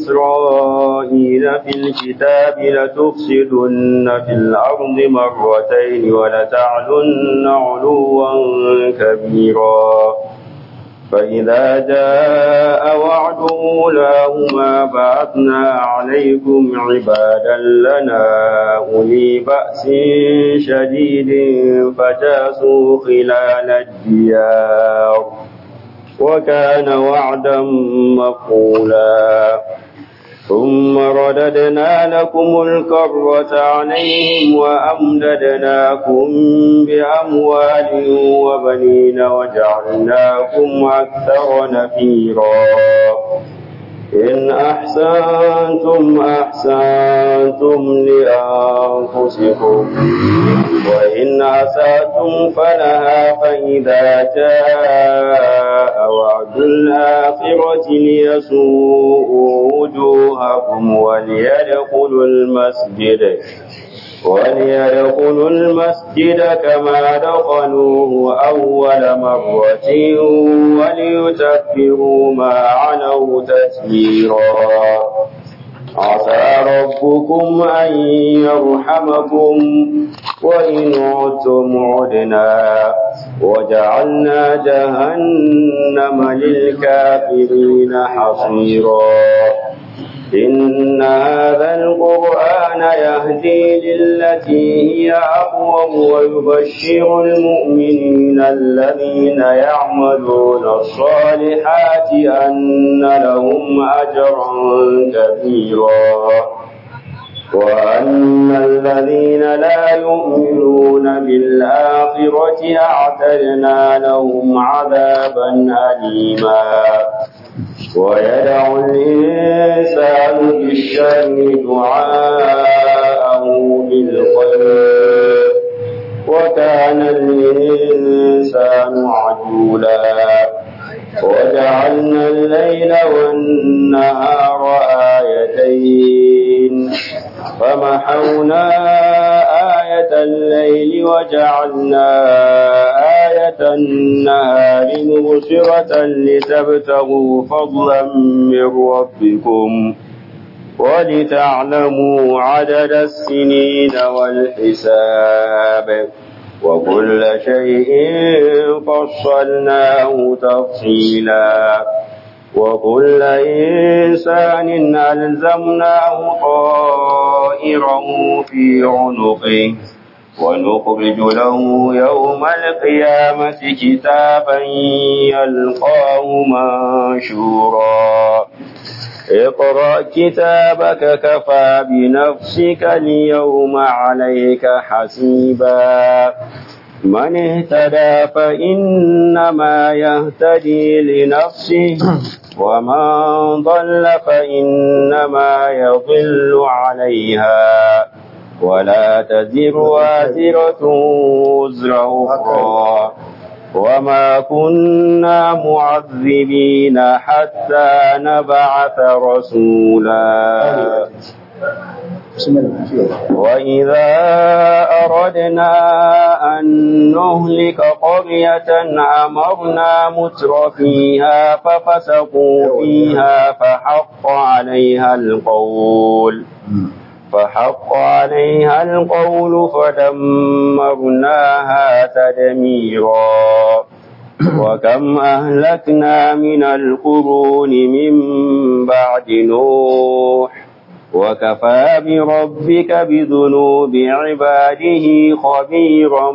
إسرائيل في الكتاب لتفسدن في الأرض مرتين ولتعلن علوا كبيرا فإذا جاء وعد أولاهما بعثنا عليكم عبادا لنا أولي بأس شديد فجاسوا خلال الديار وكان وعدا مقولا ثم رددنا لكم الكرة عليهم وأمددناكم بأموال وبنين وجعلناكم أكثر نفيرا إن أحسنتم أحسنتم لأنفسكم وإن أسأتم فلها فإذا جاء وعد الآخرة ليسوءوا وجوهكم وليدخلوا المسجد وليدخلوا المسجد كما دخلوه أول مرة وليتكبروا ما علوا تتبيرا عسى ربكم أن يرحمكم وإن عدتم عدنا وجعلنا جهنم للكافرين حصيرا إن هذا القرآن يهدي للتي هي أقوم ويبشر المؤمنين الذين يعملون الصالحات أن لهم أجرا كبيرا وأن الذين لا يؤمنون بالآخرة أعتدنا لهم عذابا أليما ويدع الإنسان بالشر دعاءه بالخير وكان الإنسان عجولا وجعلنا الليل والنهار آيتين فمحونا آية الليل وجعلنا آية النهار مبصرة لتبتغوا فضلا من ربكم ولتعلموا عدد السنين والحساب وكل شيء فصلناه تفصيلا وكل إنسان ألزمناه طائره في عنقه ونخرج له يوم القيامة كتابا يلقاه منشورا اقرأ كتابك كفى بنفسك اليوم عليك حسيبا من اهتدى فإنما يهتدي لنفسه ومن ضل فإنما يضل عليها ولا تزر وازرة وزر أخرى وما كنا معذبين حتى نبعث رسولا وإذا أردنا أن نهلك قرية أمرنا متر فيها ففسقوا فيها فحق عليها القول فحق عليها القول فدمرناها تدميرا وكم أهلكنا من القرون من بعد نوح وكفى بربك بذنوب عباده خبيرا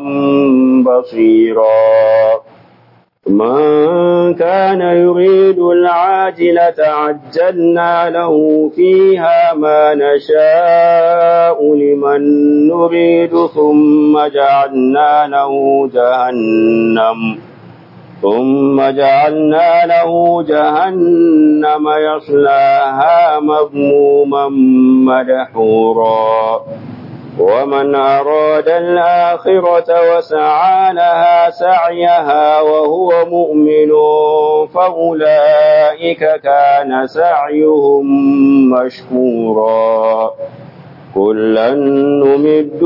بصيرا من كان يريد العاجلة عجلنا له فيها ما نشاء لمن نريد ثم جعلنا له جهنم ثم جعلنا له جهنم يصلاها مذموما مدحورا ومن أراد الآخرة وسعى لها سعيها وهو مؤمن فأولئك كان سعيهم مشكورا كلا نمد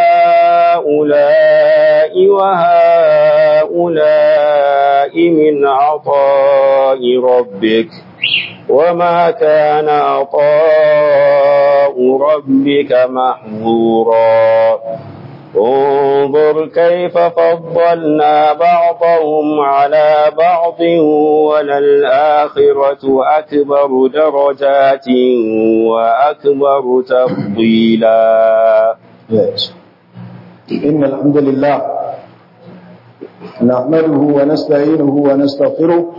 هؤلاء وهؤلاء من عطاء ربك وما كان عطاء ربك محظورا انظر كيف فضلنا بعضهم على بعض وللآخرة أكبر درجات وأكبر تفضيلا إن الحمد لله نحمده ونستعينه ونستغفره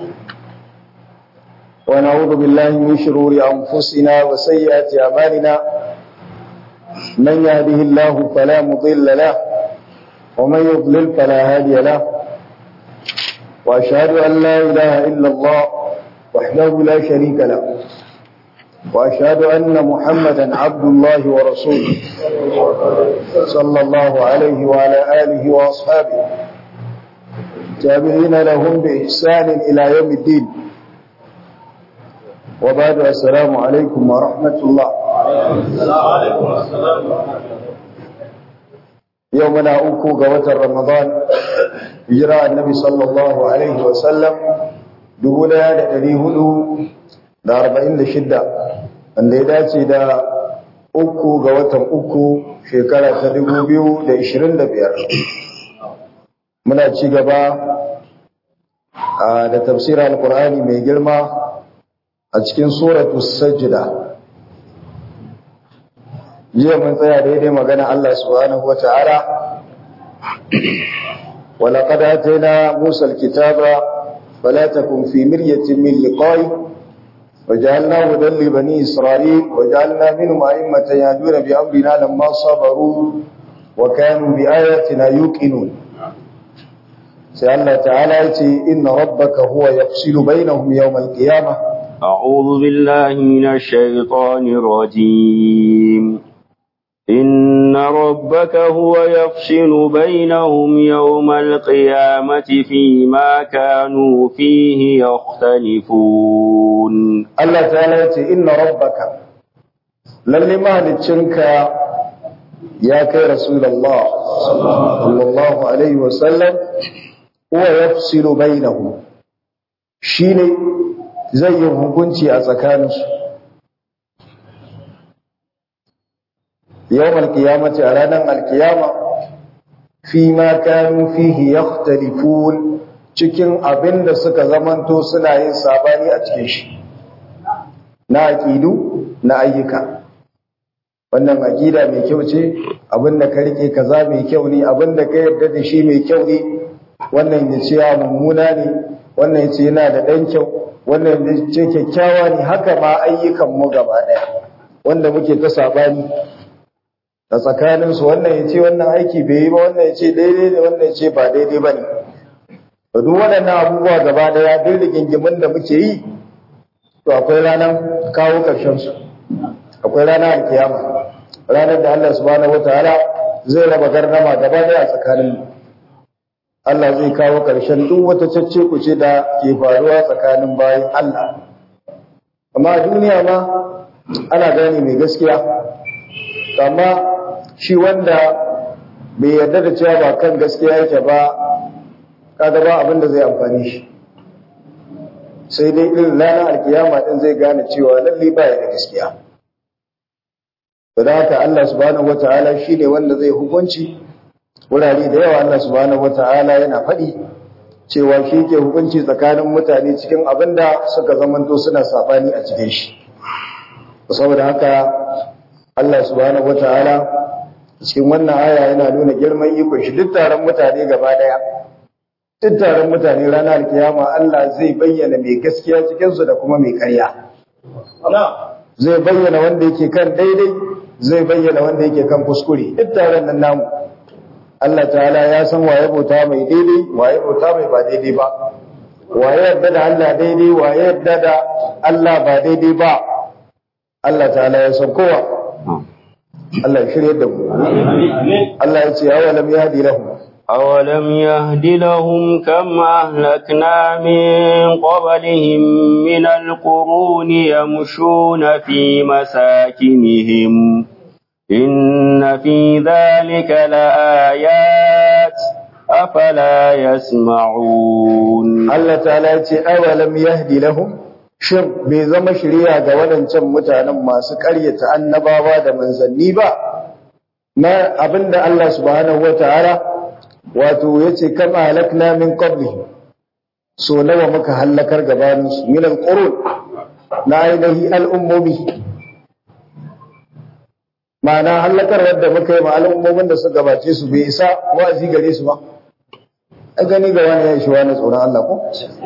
ونعوذ بالله من شرور أنفسنا وسيئات أعمالنا من يهده الله فلا مضل له ومن يضلل فلا هادي له وأشهد أن لا إله إلا الله وحده لا شريك له وأشهد أن محمدا عبد الله ورسوله صلى الله عليه وعلى آله وأصحابه تابعين لهم بإحسان إلى يوم الدين وبعد السلام عليكم ورحمة الله يومنا أوكو قوة رمضان هجرة النبي صلى الله عليه وسلم دبولا لألي هدو da arba'in da shidda wanda ya dace da uku ga watan uku shekara ta dubu biyu da ishirin da biyar muna ci gaba da tafsirar alkur'ani mai girma a cikin suratu sajida jiya mun tsaya daidai magana Allah subhanahu wa ta'ala ولقد آتينا موسى الكتاب فلا تكن في مرية من لقائه وجعلنا هدى لبني إسرائيل وجعلنا منهم أئمة يهدون بأمرنا لما صبروا وكانوا بآياتنا يوقنون سأل تعالى إن ربك هو يفصل بينهم يوم القيامة أعوذ بالله من الشيطان الرجيم إن ربك هو يفصل بينهم يوم القيامة فيما كانوا فيه يختلفون الله تعالى إن ربك للي مهلتشنك يا كي رسول الله صلى الله عليه وسلم هو يفصل بينهم شيني زي hukunci a tsakaninsu يوم القيامة أرانا القيامة فيما كانوا فيه يختلفون cikin abin da suka zamanto suna yin sabani a cikin shi na aƙidu na ayyuka wannan aƙida mai kyau ce abin da ka rike kaza mai kyau ne abin da ka yarda da shi mai kyau ne wannan ya ce ya mummuna ne wannan ya ce yana da ɗan kyau wannan ya ce kyakkyawa ne haka ma ayyukan mu gaba ɗaya wanda muke ta sabani da tsakaninsu wannan ya ce wannan aiki bai yi ba wannan ya ce daidai ne wannan ya ce ba daidai ba ne da duk waɗannan abubuwa gaba daya duk rigingimin da muke yi to akwai ranar kawo ƙarshensu akwai ranar alkiyama ranar da Allah subhanahu wataala zai raba gardama gaba daya tsakanin Allah zai kawo ƙarshen duk wata cacce kuce da ke faruwa tsakanin bayan Allah amma a duniya ma ana gane mai gaskiya amma shi wanda bai yarda da cewa ba kan gaskiya yake ba kaga ba abin da zai amfani shi sai dai irin ranar alkiyama din zai gane cewa lalle ba ya da gaskiya da haka Allah subhanahu wataala shine wanda zai hukunci wurare da yawa Allah subhanahu wataala yana faɗi cewa shi ke hukunci tsakanin mutane cikin abin da suka zamanto suna sabani a cikin shi saboda haka Allah subhanahu wataala cikin wannan aya yana nuna girman ikon shi duk taron mutane gaba daya duk taron mutane ranar alkiyama Allah zai bayyana mai gaskiya cikin su da kuma mai ƙarya zai bayyana wanda yake kan daidai zai bayyana wanda yake kan kuskure duk taron nan namu Allah ta'ala ya san waye bauta mai daidai waye bauta mai ba daidai ba waye yarda da Allah daidai waye yarda da Allah ba daidai ba Allah ta'ala ya san kowa Allah ya shirye da mu Allah ya ce awalam yahdi lahum أولم يهد لهم كم أهلكنا من قبلهم من القرون يمشون في مساكنهم إن في ذلك لآيات أفلا يسمعون Allah ta'ala ya ce awalam yahdi lahum shin bai zama shirya ga waɗancan mutanen masu ƙaryata annabawa da manzanni ba na abinda Allah subhanahu wataala wato yace kam halakna min qablihi so nawa muka halakar gabanin su min alqurun na ainihi al'ummomi ma'ana halakar wadda muka yi ma al'ummomin da suka gabace su bai isa wa'azi gare su ba a gani ga wani ya shi wani tsoron Allah ko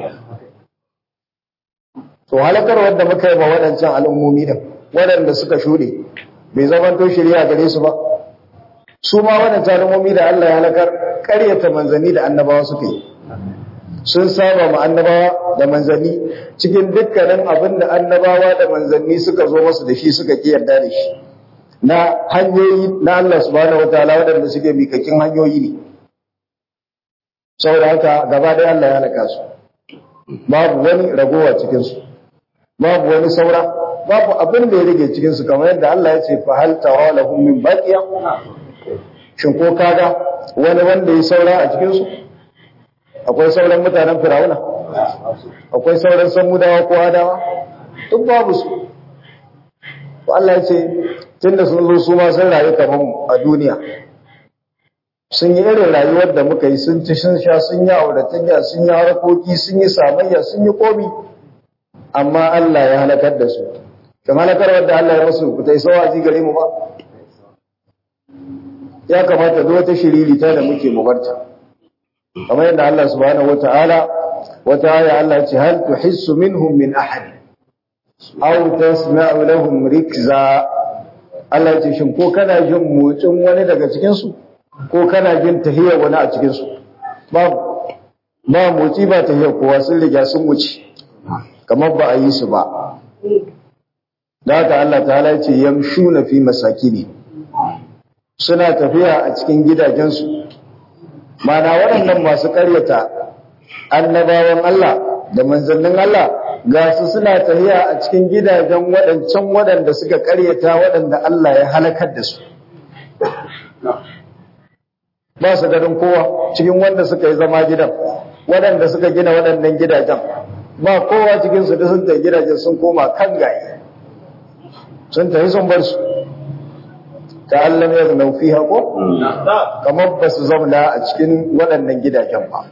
to halakar wadda muka yi ma waɗancan al'ummomi da waɗanda suka shuɗe bai zama to shirya gare su ba su ma waɗancan al'ummomi da Allah ya halakar ƙaryata manzanni da annabawa suka yi sun saba ma annabawa da manzanni cikin dukkanin abin da annabawa da manzanni suka zo masu da shi suka ki yarda da shi na hanyoyi na Allah subhanahu wataala waɗanda suke mikakin hanyoyi ne saboda haka gaba ɗaya Allah ya halaka su babu wani ragowa cikin su babu wani saura babu abin da ya rage cikin su kamar yadda Allah ya ce fa hal tara lahum min baqiya shin ko kaga wani wanda ya saura a cikin su akwai sauran mutanen firawuna akwai sauran samudawa ko adawa duk babu su to Allah ya ce tunda sun zo su ma sun rayu kamar mu a duniya sun yi irin rayuwar da muka yi sun ci sun sha sun yi auratayya sun yi harkoki sun yi samayya sun yi komi amma Allah ya halakar da su kan halakar wadda Allah ya masu ku ta isa wazi gare mu ba ya kamata duk wata shiririta da muke mubarta kamar yadda Allah subhanahu wataala wata aya Allah ya ce hal tuhissu minhum min ahad aw tasma'u lahum rikza Allah ya ce shin ko kana jin motsin wani daga cikin su ko kana jin tahiyar wani a cikin su babu ba motsi ba tahiyar kowa sun riga sun wuce kamar ba a yi su ba da haka Allah ta'ala ya ce yamshuna fi masakini suna tafiya a cikin gidajensu mana waɗannan masu ƙaryata annabawan Allah da manzannin Allah ga su suna tafiya a cikin gidajen waɗancan waɗanda suka ƙaryata waɗanda Allah ya halakar da su ba su ganin kowa cikin wanda suka yi zama gidan waɗanda suka gina waɗannan gidajen ba kowa cikinsu da sun tafi gidajen sun koma kan gaye sun tafi sun bar su ta Allah ya zama fi haƙo kamar ba su zauna a cikin waɗannan gidajen ba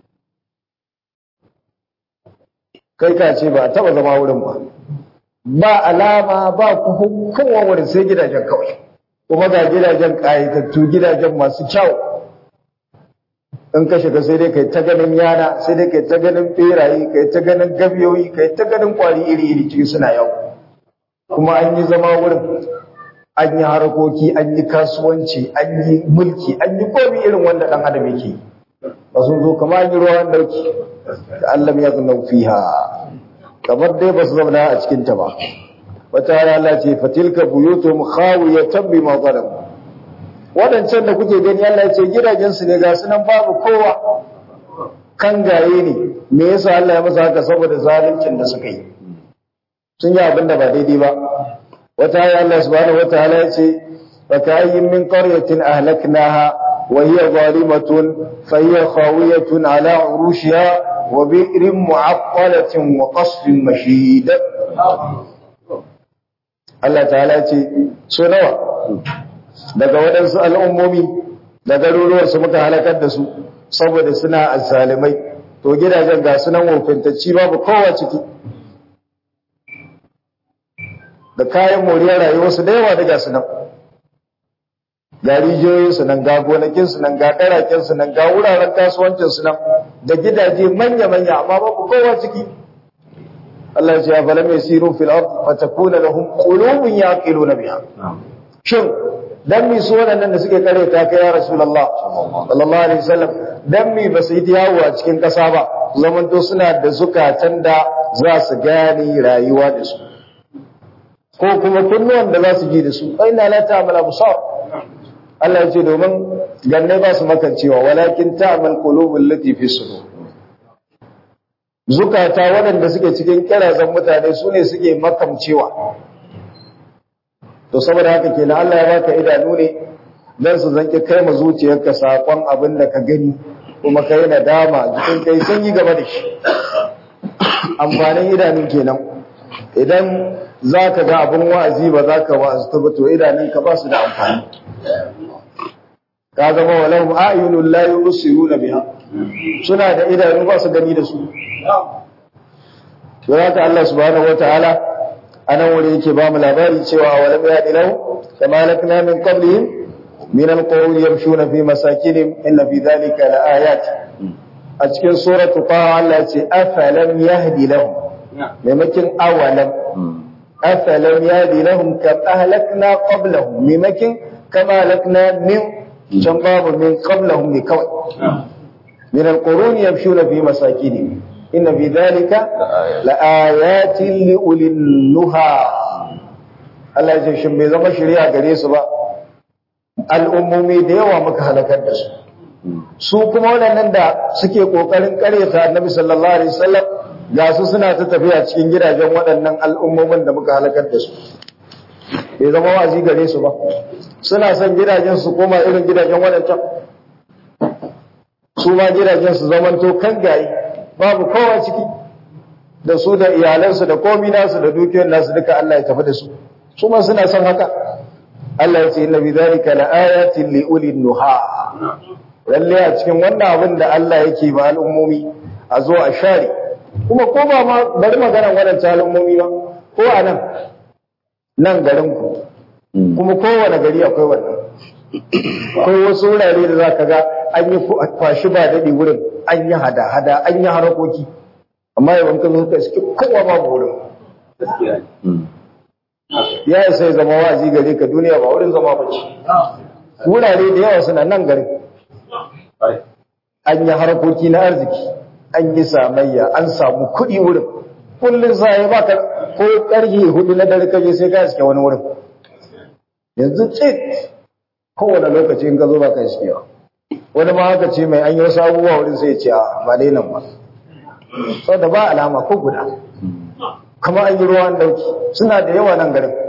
kai ka ce ba a taɓa zama wurin ba ba alama ba kowa wurin sai gidajen kawai kuma ga gidajen ƙayatattu gidajen masu kyau in ka shiga sai dai kai ta ganin yana sai dai kai ta ganin beraye kai ta ganin gabiyoyi kai ta ganin kwari iri-iri cikin suna yau kuma an yi zama wurin an yi harkoki an yi kasuwanci an yi mulki an yi komi irin wanda ɗan adam yake ba sun zo kama an yi ruwan dauki da Allah ya zama fiha kamar dai ba su zauna a cikin ta ba wata rana ce fatilka buyutum khawiyatan bima zalamu waɗancan da kuke gani Allah ya ce gidajensu ne ga sunan babu kowa kan gaye ne me yasa Allah ya masa haka saboda zaluncin da suka yi sun yi abin da ba daidai ba wata ayi Allah subhanahu wataala ya ce wa kayyin min qaryatin ahlaknaha wa hiya zalimatun fa hiya khawiyatun ala urushiha wa bi'rin mu'aqqalatin wa qasfin mashid Allah ta'ala ya ce so nawa daga waɗansu al'ummomi da garuruwarsu muka halakar da su saboda suna azzalimai to gidajen ga sunan wofintacci babu kowa ciki da kayan moriyar rayuwarsu da yawa daga sunan ga rijiyoyinsu nan ga gonakinsu nan ga ɗarakensu nan ga wuraren kasuwancinsu nan da gidaje manya-manya amma babu kowa ciki Allah ya ce ya falam yasiru fil ard fatakuna lahum qulubun yaqiluna biha shin dan mi su waɗannan da suke kare ta kai ya Rasulullah sallallahu alaihi wasallam dan mi ba su yi yawo a cikin ƙasa ba zaman to suna da zukatan da za su gane rayuwa da su ko kuma kunnuwan da za su ji da su ai na la ta'mal absar Allah ya ce domin ganne ba su makancewa walakin ta'mal qulubul lati fi sudur zukata waɗanda suke cikin kirazan mutane su ne suke makamcewa to saboda haka kenan Allah ya baka idanu ne dan su zanki kai ma zuciyarka sakon abin da ka gani kuma kai nadama jikin kai sun yi gaba da shi amfanin idanun kenan idan za ka ga abin wa'azi ba za ka wa'azi ba to idanunka ba su da amfani ka zama walau a'yunul la yubsiruna biha suna da idanu ba su gani da su to haka Allah subhanahu wataala anan wuri yake ba mu labari cewa walam ya'dilahu kama lakna min qablihim min alqawm yamshuna fi masakinihim inna fi dhalika laayat a cikin suratu taha Allah ce afalam yahdi lahum maimakin awalam afalam yahdi lahum kam ahlakna qablahum maimakin kama ahlakna min can babu min qablahum ne kawai min alqurun yamshuna fi masakinihim inna fi dhalika laayatin li ulil nuha Allah ya ce shin bai zama shari'a gare su ba al'ummomi da yawa muka halakar da su su kuma waɗannan da suke ƙoƙarin ƙaryata annabi sallallahu alaihi wasallam ga su suna ta tafiya cikin gidajen waɗannan al'ummomin da muka halakar da su bai zama wazi gare su ba suna son gidajen su koma irin gidajen waɗancan su ma gidajen su zamanto kan gayi babu kowa ciki da su da iyalansu da komi nasu da dukiyar nasu duka Allah ya tafi da su su ma suna son haka Allah ya ce inna bi dhalika la ayatin li ulil nuha lalle a cikin wannan abin da Allah yake ba al'ummomi a zo a share kuma ko ba ma bari maganar waɗancan al'ummomi ba ko a nan nan garinku kuma kowane gari akwai wannan akwai wasu wurare da za ka ga an yi kwashi ba daɗi wurin an yi hada-hada an yi harakoki amma yawan ka zo ka suke kowa babu wurin ya isa ya zama wazi gare ka duniya ba wurin zama bace wurare da yawa suna nan garin an yi harkoki na arziki an yi samayya an samu kuɗi wurin kullum sai ba ka ko ƙarfe hudu na dare kaje sai ka iske wani wurin yanzu tsit kowane lokaci in ka zo ba ka iske ba wani ma haka ce mai an yi wasu abubuwa wurin sai ce a ba dai nan ba saboda ba alama ko guda kuma an yi ruwan dauki suna da yawa nan garin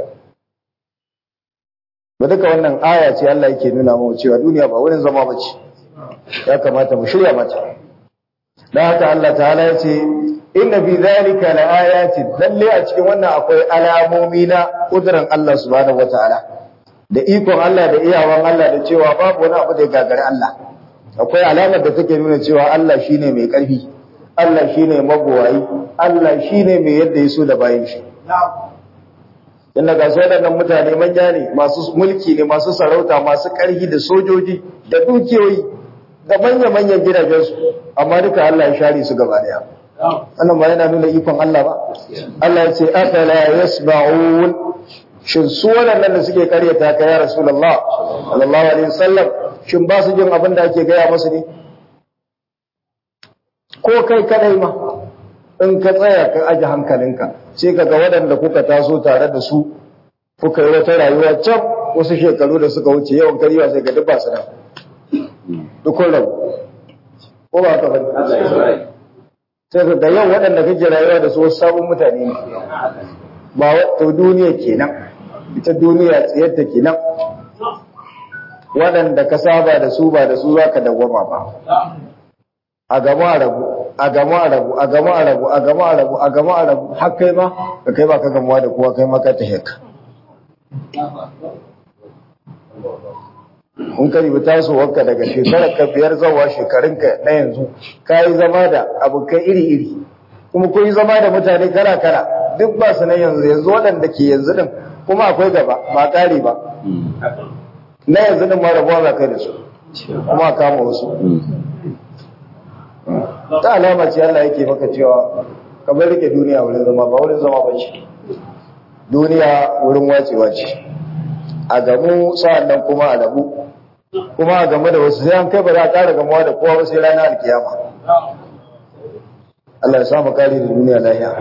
ba duka wannan aya ce Allah yake nuna mu cewa duniya ba wurin zama ba ce ya kamata mu shirya mata da haka Allah ta'ala ya ce inna fi zalika laayatin lalle a cikin wannan akwai alamomi na kudurin Allah subhanahu wataala da ikon Allah da iyawan Allah da cewa babu wani abu da ya gagari Allah akwai alamar da take nuna cewa Allah shine mai karfi Allah shine magowayi Allah shine mai yadda ya so da bayan shi inda ga su waɗannan mutane manya ne masu mulki ne masu sarauta masu ƙarfi da sojoji da dukiyoyi da manya-manyan gidajensu amma duka Allah ya share su gaba daya wannan ba yana nuna ikon Allah ba Allah ya ce afala yasma'un shin su waɗannan da suke karyata ka ya rasulullah sallallahu alaihi wasallam shin ba su jin abin da ake gaya musu ne ko kai kadai ma in ka tsaya ka aje hankalinka sai ka ga waɗanda kuka taso tare da su kuka yi wata rayuwa can wasu shekaru da suka wuce yawan kariwa sai ga duk ba su nan dukkan rabu ko ba ka bane sai ka ga yau waɗanda kake rayuwa da su wasu sabon mutane ne ba wato duniya kenan ita duniya tsayarta kenan waɗanda ka saba da su ba da su za ka dawwama ba a gama a rabu a gama a rabu a gama a rabu a gama a rabu a gama a rabu har kai ma ka kai ba ka gamuwa da kowa kai ma ka ta heka in ka ribi tasowarka daga shekarar ka biyar zawa shekarunka na yanzu ka yi zama da abokai iri-iri kuma kun yi zama da mutane kala-kala duk ba su na yanzu yanzu waɗanda ke yanzu din kuma akwai gaba ba ƙari ba na yanzu din ma rabuwa za kai da su kuma kama wasu ta alama ce Allah yake maka cewa kamar rike duniya wurin zama ba wurin zama ba ce duniya wurin wacewa ce a gamu sa'an nan kuma a rabu kuma a game da wasu sai an kai ba za a ƙara gamuwa da kowa sai ranar alkiyama Allah ya samu kare da duniya lahiya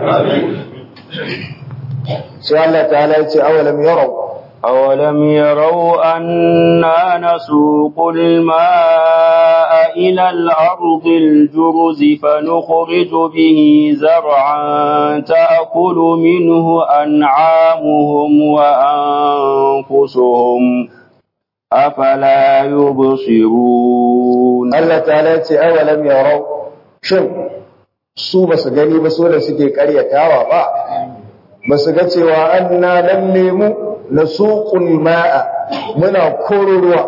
sai Allah ta'ala ya ce awalam yarau أولم يروا أنا نسوق الماء إلى الأرض الجرز فنخرج به زرعا تأكل منه أنعامهم وأنفسهم أفلا يبصرون Allah ta'ala ya ce awalam yarau shin su ba su gani ba so da suke karyatawa ba ba su ga cewa an na lalle mu na suƙul ma'a muna koro ruwa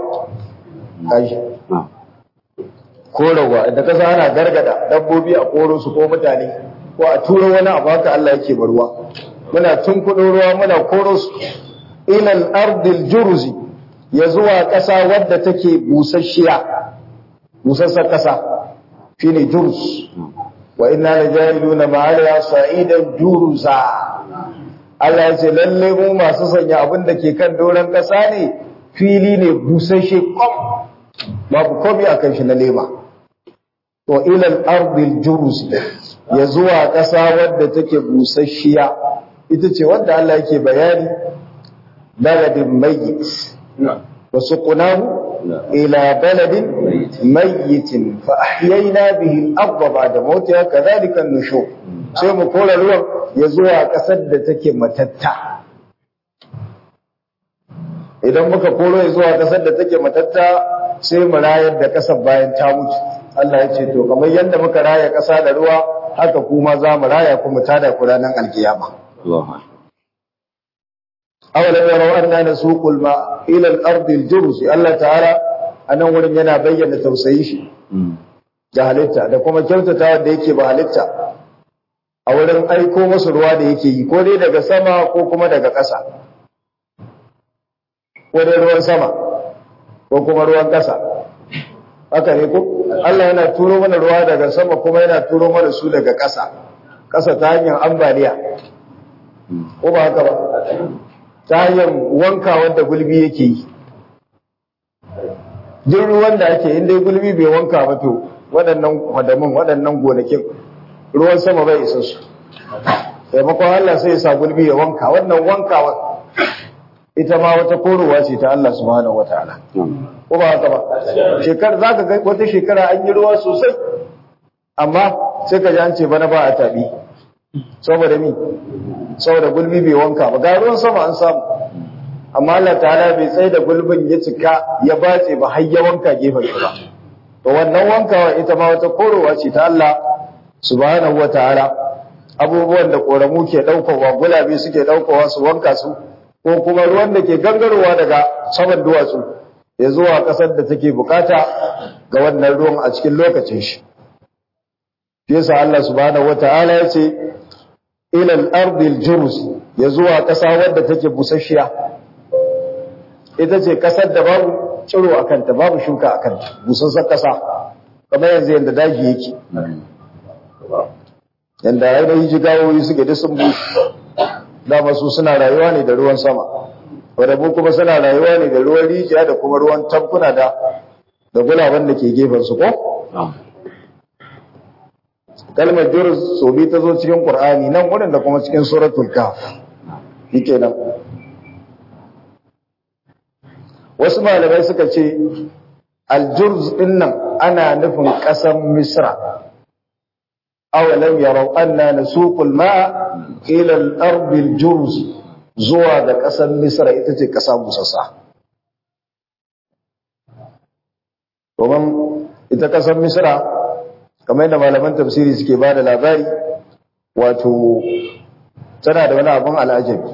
korowa da kasa ana gargada dabbobi a koro su ko mutane ko a turo wani abu haka Allah yake barwa muna tunkuɗo ruwa muna koro su ilal ardil jurzi ya zuwa ƙasa wadda take busasshiya busassar ƙasa shine jurz wa inna laja'iluna ma'aliya sa'idan juruza Allah ya ce lalle mu masu sanya abin da ke kan doron ƙasa ne fili ne busasshe kom babu komai akan shi na lema to ilal ardil juruz ya zuwa ƙasa wadda take busasshiya ita ce wadda Allah yake bayani baladin mayyit wa suqnahu ila baladin mayyitin fa ahyayna bihi al-ardha ba'da mawtiha kadhalika an-nushur sai mu kora ruwan ya zuwa ƙasar da take matatta idan muka koro ya zuwa ƙasar da take matatta sai mu rayar da ƙasar bayan ta mutu Allah ya ce to kamar yadda muka raya ƙasa da ruwa haka kuma za mu raya kuma tada ku ranar alkiyama awalam yarau anna nasuqul ma ila al-ard al-jurz Allah ta'ala anan wurin yana bayyana tausayi shi da halitta da kuma kyautatawa da yake ba halitta a wurin aiko masu ruwa da yake yi ko dai daga sama ko kuma daga ƙasa ko dai ruwan sama ko kuma ruwan ƙasa haka ne ko Allah yana turo mana ruwa daga sama kuma yana turo mana su daga ƙasa ƙasa ta hanyar ambaliya ko ba haka ba ta hanyar wanka wanda gulbi yake yi duk ruwan da ake inda gulbi bai wanka ba to waɗannan kwadamin waɗannan gonakin ruwan sama bai isa su taimakon Allah sai ya sa gulbi ya wanka wannan wankawa ita ma wata korowa ce ta Allah subhanahu wataala ko ba haka ba shekar zaka ga wata shekara an yi ruwa sosai amma sai ka ji an ce bana ba a tabi saboda mi saboda gulbi bai wanka ba ga ruwan sama an samu amma Allah ta'ala bai tsaye da gulbin ya cika ya batse ba har ya wanka gefen shi ba to wannan wankawa ita ma wata korowa ce ta Allah subhanahu wataala abubuwan da koramu ke daukowa gulabe suke daukowa su wanka su ko kuma ruwan da ke gangarowa daga saman duwatsu ya zuwa ƙasar da take bukata ga wannan ruwan a cikin lokacin shi yasa Allah subhanahu wataala ya ce ila al-ardi al-jurz ya zuwa ƙasa wadda take busasshiya ita ce ƙasar da babu tsiro a kanta babu shuka a kanta busassar ƙasa kamar yanzu yanda daji yake yanda ainihin jigawoyi suke da sun bushe dama su suna rayuwa ne da ruwan sama wadda kuma suna rayuwa ne da ruwan rijiya da kuma ruwan tankuna da da gulaban da ke gefen su ko kalmar jurz so bi ta zo cikin qur'ani nan wurin da kuma cikin suratul kahf yake nan wasu malamai suka ce aljurz din nan ana nufin ƙasar misra awalam yarau anna nasuqul ma'a ila al-ardi al-jurz zuwa da ƙasar misra ita ce ƙasa busassa domin ita ƙasar misra kamar yadda malaman tafsiri suke ba da labari wato tana da wani abin al'ajabi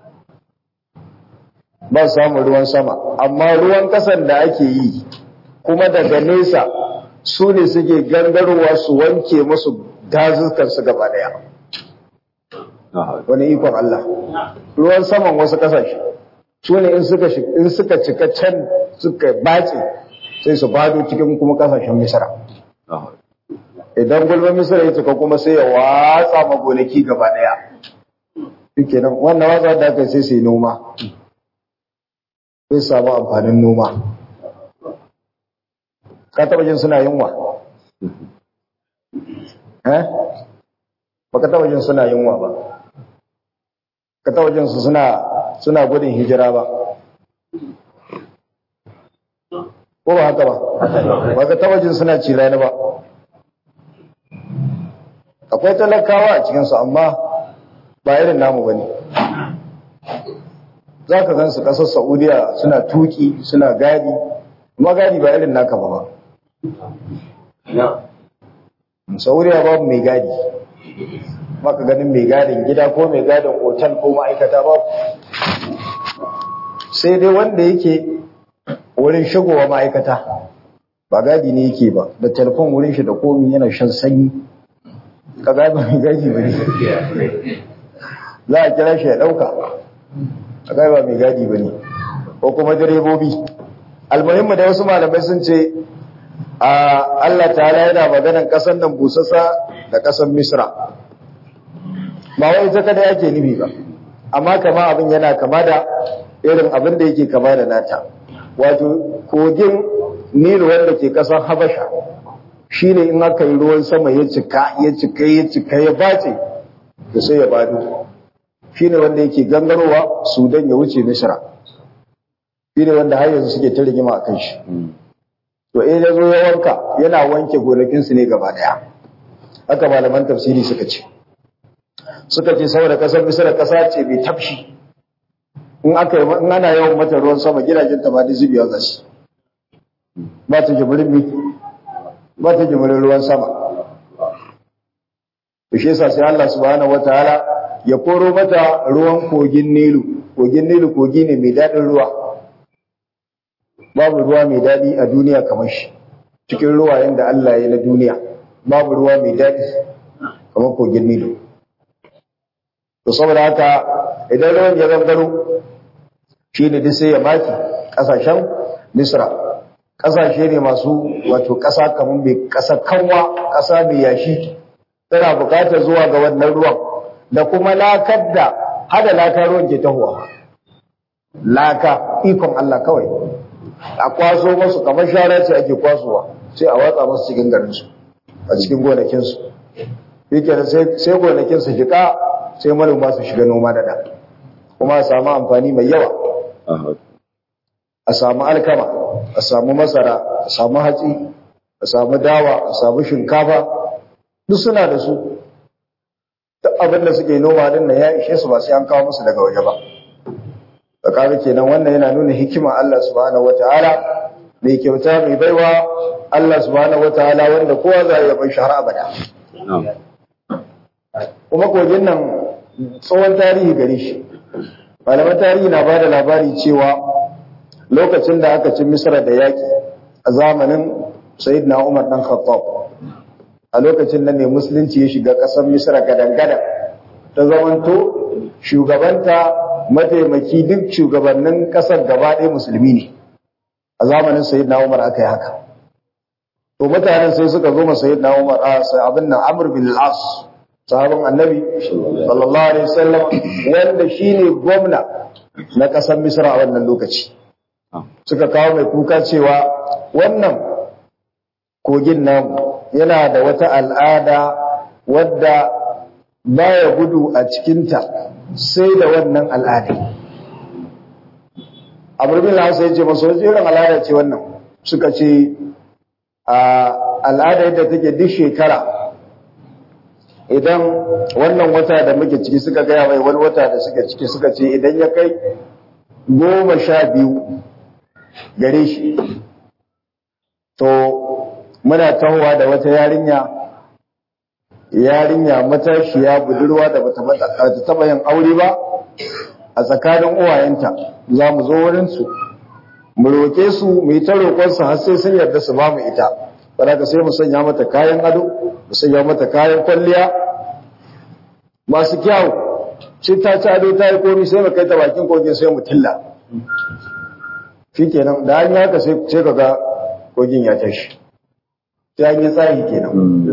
ba samun ruwan sama amma ruwan ƙasar da ake yi kuma daga nesa su ne suke gangarowa su wanke musu dazukansu gaba daya wani ikon Allah ruwan saman wasu kasashe su ne in suka cika can suka bace sai su bado cikin kuma kasashen misra idan gulbin misra ya cika kuma sai ya watsa magonaki gaba daya suke nan wannan watsa da aka sai su yi noma sai samu amfanin noma ka taba jin suna yunwa eh baka taba jin suna yunwa ba ka taba jin su suna suna gudun hijira ba ko ba haka ba baka taba jin suna cirani ba akwai talakawa a cikinsu amma ba irin namu ba ne za ka gan su ƙasar saudiya suna tuki suna gadi amma gadi ba irin naka ba ba sauriya babu mai gadi maka ganin mai gadin gida ko mai gadin otal ko ma'aikata babu sai dai wanda yake wurin shigowa ma'aikata ba gadi ne yake ba da telefon wurin shi da komi yana shan sanyi ka gaba mai gadi ba ne za a kira shi ya ɗauka a gaba mai gadi ba ne ko kuma direbobi almuhimmu da wasu malamai sun ce a Allah ta'ala yana maganan ƙasar nan busassa da ƙasar misra ba wai ita kada yake nufi ba amma kama abin yana kama da irin abin da yake kama da nata wato kogin nilu wanda ke ƙasar habasha shine in aka yi ruwan sama ya cika ya cika ya cika ya bace da sai ya bado shine wanda yake gangarowa sudan ya wuce misra shine wanda har yanzu suke ta rigima a kan shi to in ya zo ya wanka yana wanke gonakinsu ne gaba daya haka malaman tafsiri suka ce suka ce saboda kasar misra kasa ce mai tafshi in aka yi in ana yawan mata ruwan sama gidajen ta ba da zubiya za su ba ta jimirin mi ba ta jimirin ruwan sama to shi yasa sai Allah subhanahu wataala ya koro mata ruwan kogin Nilu kogin Nilu kogi ne mai daɗin ruwa babu ruwa mai daɗi a duniya kamar shi cikin ruwayen da Allah ya na duniya babu ruwa mai daɗi kamar kogin Nilu to saboda haka idan ruwan ya gangaro shi ne duk sai ya maki ƙasashen Misra ƙasashe ne masu wato ƙasa kamar mai ƙasa kanwa ƙasa mai yashi tana buƙatar zuwa ga wannan ruwan da kuma lakar da hada laka ruwan ke tahowa laka ikon Allah kawai a kwaso masu kamar shara ce ake kwasowa sai a watsa masu cikin garinsu a cikin gonakinsu yake sai gonakin su jika sai manoma su shiga noma da da kuma a samu amfani mai yawa a samu alkama a samu masara a samu hatsi a samu dawa a samu shinkafa duk suna da su duk abin da suke noma din nan ya ishe su ba sai an kawo musu daga waje ba da kaga kenan wannan yana nuna hikima Allah subhanahu wataala mai kyauta mai baiwa Allah subhanahu wataala wanda kowa za ya bar shi har abada kuma kogin nan tsohon tarihi gare shi malaman tarihi na bada labari cewa lokacin da aka ci misra da yaki a zamanin sayyidina umar dan khattab a lokacin nan ne musulunci ya shiga ƙasar misra gadan-gadan ta zamanto shugabanta mataimaki duk shugabannin ƙasar gaba ɗaya musulmi ne a zamanin sayyidina umar aka yi haka to mutanen sai suka zo ma sayyidina umar a abin nan amr bin al-as sahabin annabi sallallahu alaihi wasallam wanda shine gwamna na ƙasar misra a wannan lokaci suka kawo mai kuka cewa wannan kogin namu yana da wata al'ada wadda baya gudu a cikinta sai da wannan al'ada. Amurbin Hausa ya ce masu wasu irin al'ada ce wannan suka ce al'ada yadda take duk shekara idan wannan wata da muke ciki suka gaya mai wani wata da suka ciki suka ce idan ya kai goma sha biyu gare shi to muna tahowa da wata yarinya yarinya matashiya budurwa da bata taba yin aure ba a tsakanin uwayenta za mu zo wurin su mu roke su mu yi ta roƙon su har sai sun yarda su ba mu ita saboda sai mu sanya mata kayan ado mu sanya mata kayan kwalliya masu kyau shi ta ci ado ta yi komi sai mu kai ta bakin kogin sai mu tilla shikenan da an yi haka sai ka ga kogin ya tashi ta yi tsari kenan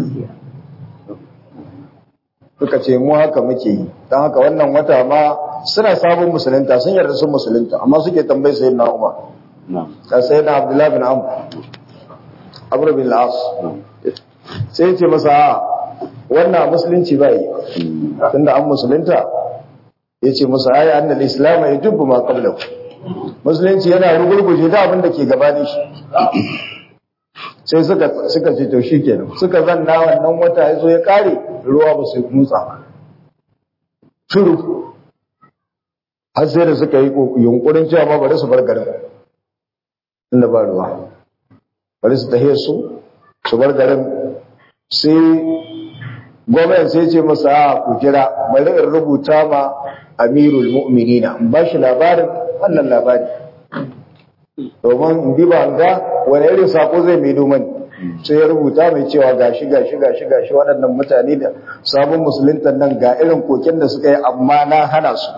suka ce mu haka muke yi don haka wannan wata ma suna sabon musulunta sun yarda sun musulunta amma suke tambayi sayi na umar ka sayi na abdullahi bin amur abu bin la'as sai ce masa wannan musulunci ba yi tunda an musulunta ya ce masa ayi annal islam ya dubbu ma qablahu musulunci yana rugurguje da abin da ke gabanin shi sai suka suka ce to shikenan suka zanna wannan wata yazo ya kare ruwa ba su mutsa shiru har sai da suka yi yunkurin cewa ma bari su bar garin inda ba ruwa bari su tahiyar su su bar garin sai gwamnan sai ce masa a ku jira bari in rubuta ma amirul mu'minina in ba shi labarin wannan labari domin in bi ba ga wani irin sako zai mai domani sai ya rubuta mai cewa gashi gashi gashi gashi waɗannan mutane da sabon musuluntan nan ga irin koken da suka yi amma na hana su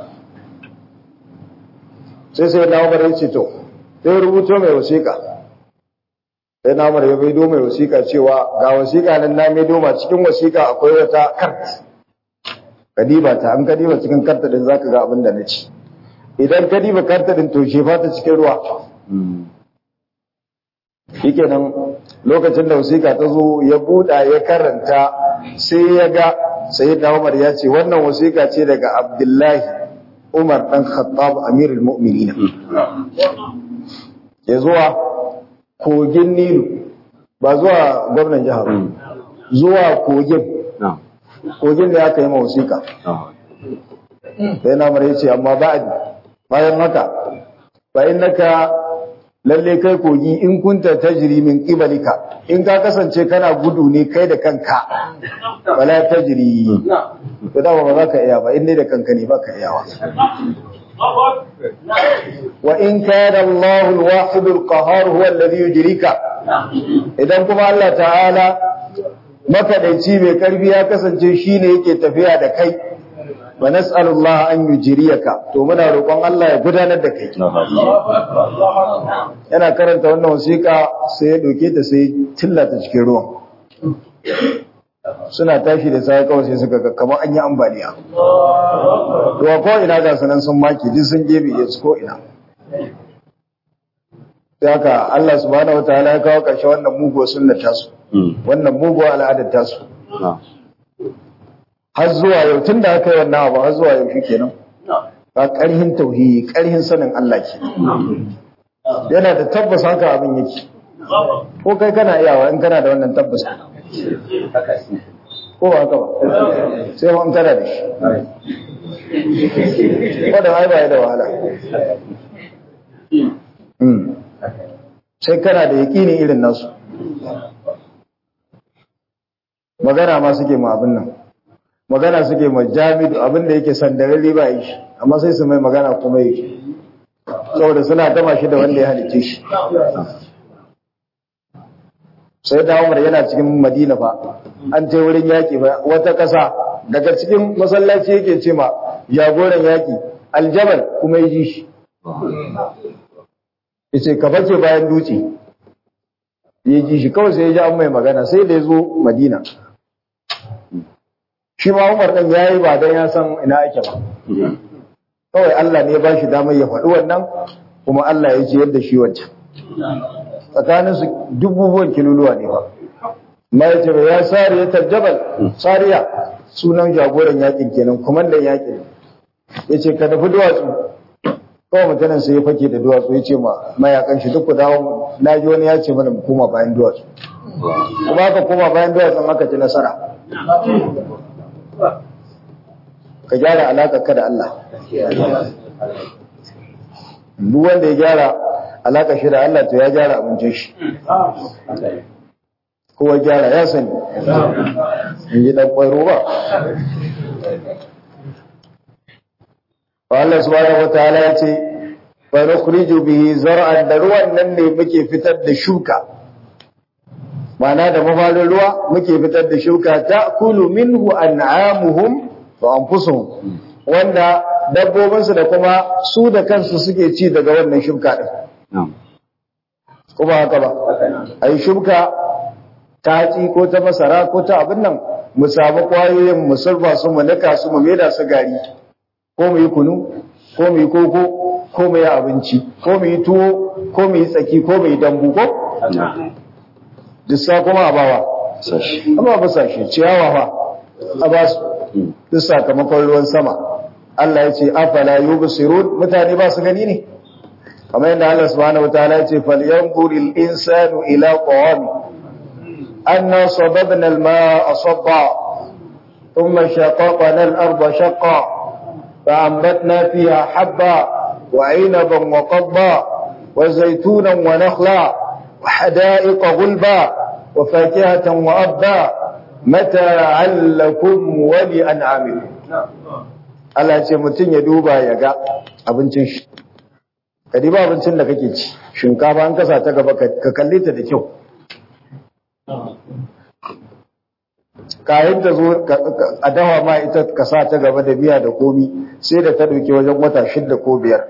sai sai na umar ya ce to sai rubuto mai wasiƙa sai na umar ya maido mai wasiƙa cewa ga wasiƙa nan na maido ma cikin wasiƙa akwai wata kart kadiba ta an kadiba cikin karta din zaka ga abin da na ci idan kadiba karta din to shefa ta cikin ruwa shikenan lokacin da wasiƙa ta zo ya buɗa ya karanta sai ya ga sayyidina Umar ya ce wannan wasiƙa ce daga Abdullahi Umar dan Khattab Amirul Mu'minin ya zuwa kogin Nilu ba zuwa gwamnan jihar zuwa kogin kogin da aka yi ma wasiƙa sai na Umar ya ce amma ba'ad bayan haka fa innaka lalle kai kogi in kunta tajri min qibalika in ka kasance kana gudu ne kai da kanka wala tajri to da ba za ka iya ba in dai da kanka ne ba ka iyawa wa in kana Allah al-wahid al-qahhar huwa alladhi yujrika idan kuma Allah ta'ala makadaici mai karfi ya kasance shine yake tafiya da kai wa nas'alullah an yujriyaka to muna roƙon Allah ya gudanar da kai yana karanta wannan wasiƙa sai ya doke ta sai tillata cikin ruwan suna tashi da sai kawai sai suka ga kamar an yi ambaliya to ko ina ga sanan sun maki duk sun gebe ya ko ina sai haka Allah subhanahu wataala ya kawo ƙarshe wannan muguwar sunnar tasu wannan muguwar al'adar tasu har zuwa yau tun da aka yi wannan abu har zuwa yau shi kenan ba ƙarhin tauhidi ƙarhin sanin Allah ke yana da tabbas haka abin yake ko kai kana iyawa in kana da wannan tabbas ko ba haka ba sai ma in kana da shi wadda ai ba da wahala sai kana da yaƙini irin nasu magana ma suke ma abin nan magana suke ma jamidu abin da yake sandararri ba yi shi amma sai su mai magana kuma yake saboda suna gama shi da wanda ya halice shi sai da umar yana cikin madina fa an ce wurin yaƙi ba wata ƙasa daga cikin masallaci yake ce ma jagoran yaƙi aljabal kuma ya ji shi ya ce ka bace bayan dutse ya ji shi kawai sai ya ji an mai magana sai da ya zo madina shi ma umar ɗan ya yi ba don ya san ina ake ba kawai Allah ne ba shi damar ya faɗi wannan kuma Allah ya ce yadda shi wancan tsakanin su dububuwan kiluluwa ne ba ma ya ce ba ya sari ya tarjabal sariya sunan jagoran yakin kenan kumandan yakin ya ce ka nufi duwatsu kawai mutanen sai ya fake da duwatsu ya ce ma mayakan shi duk ku dawo na ji wani ya ce mana mu koma bayan duwatsu kuma aka koma bayan duwatsun aka ci nasara ka gyara alaƙa ka da Allah duk wanda ya gyara alaƙa shi da Allah to ya gyara abincin shi kowa gyara ya sani in yi ɗan ƙwaro ba wa Allah subhanahu wa ta'ala ya ce fa nukhriju bihi zar'an da ruwan nan ne muke fitar da shuka ma'ana da mafarin ruwa muke fitar da shuka ta kulu minhu an'amuhum wa anfusuhum wanda dabbobinsu da kuma su da kansu suke ci daga wannan shuka din kuma haka ba ai shuka ta hatsi ko ta masara ko ta abin nan mu samu kwayoyin mu sulba su mu nika su mu maida su gari ko mu yi kunu ko mu yi koko ko mu yi abinci ko mu yi tuwo ko mu yi tsaki ko mu yi dambu ko dissa kuma a bawa amma ba sashe ciyawa fa a ba su duk sakamakon ruwan sama Allah ya ce afala yubsirun mutane ba su gani ne kamar yadda Allah subhanahu wataala ya ce falyanzuril insanu ila qawami anna sababna al-ma'a sabba thumma shaqaqna al-arda shaqqa فأنبتنا فيها حبا وعنبا وقضبا وزيتونا ونخلا وحدائق غلبا وفاكهة وأبا mata'an lakum wa li an'amikum Allah ce mutum ya duba ya ga abincin shi ka diba abincin da kake ci shinkafa an kasa ta gaba ka kalle ta da kyau kayan ta zo a dawa ma ita ka sa ta gaba da biya da komi sai da ta dauke wajen wata shidda ko biyar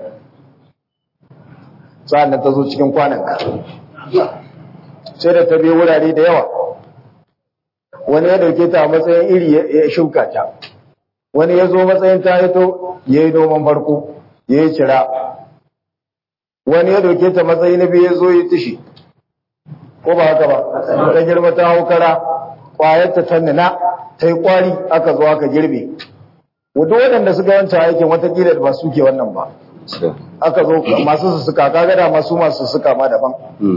sa'an ta zo cikin kwananka sai da ta biyo wurare da yawa wani ya dauke ta a matsayin iri ya shuka ta wani ya zo matsayin ta hito ya yi noman farko ya yi cira wani ya dauke ta matsayi na biyu ya zo ya tishi ko ba haka ba ta girma ta hau kara kwayar ta tannina ta yi kwari aka zo aka girbe wadda waɗanda suka wancan aikin watakila da ba su ke wannan ba aka zo masu sussuka kaga da masu masu sussuka ma daban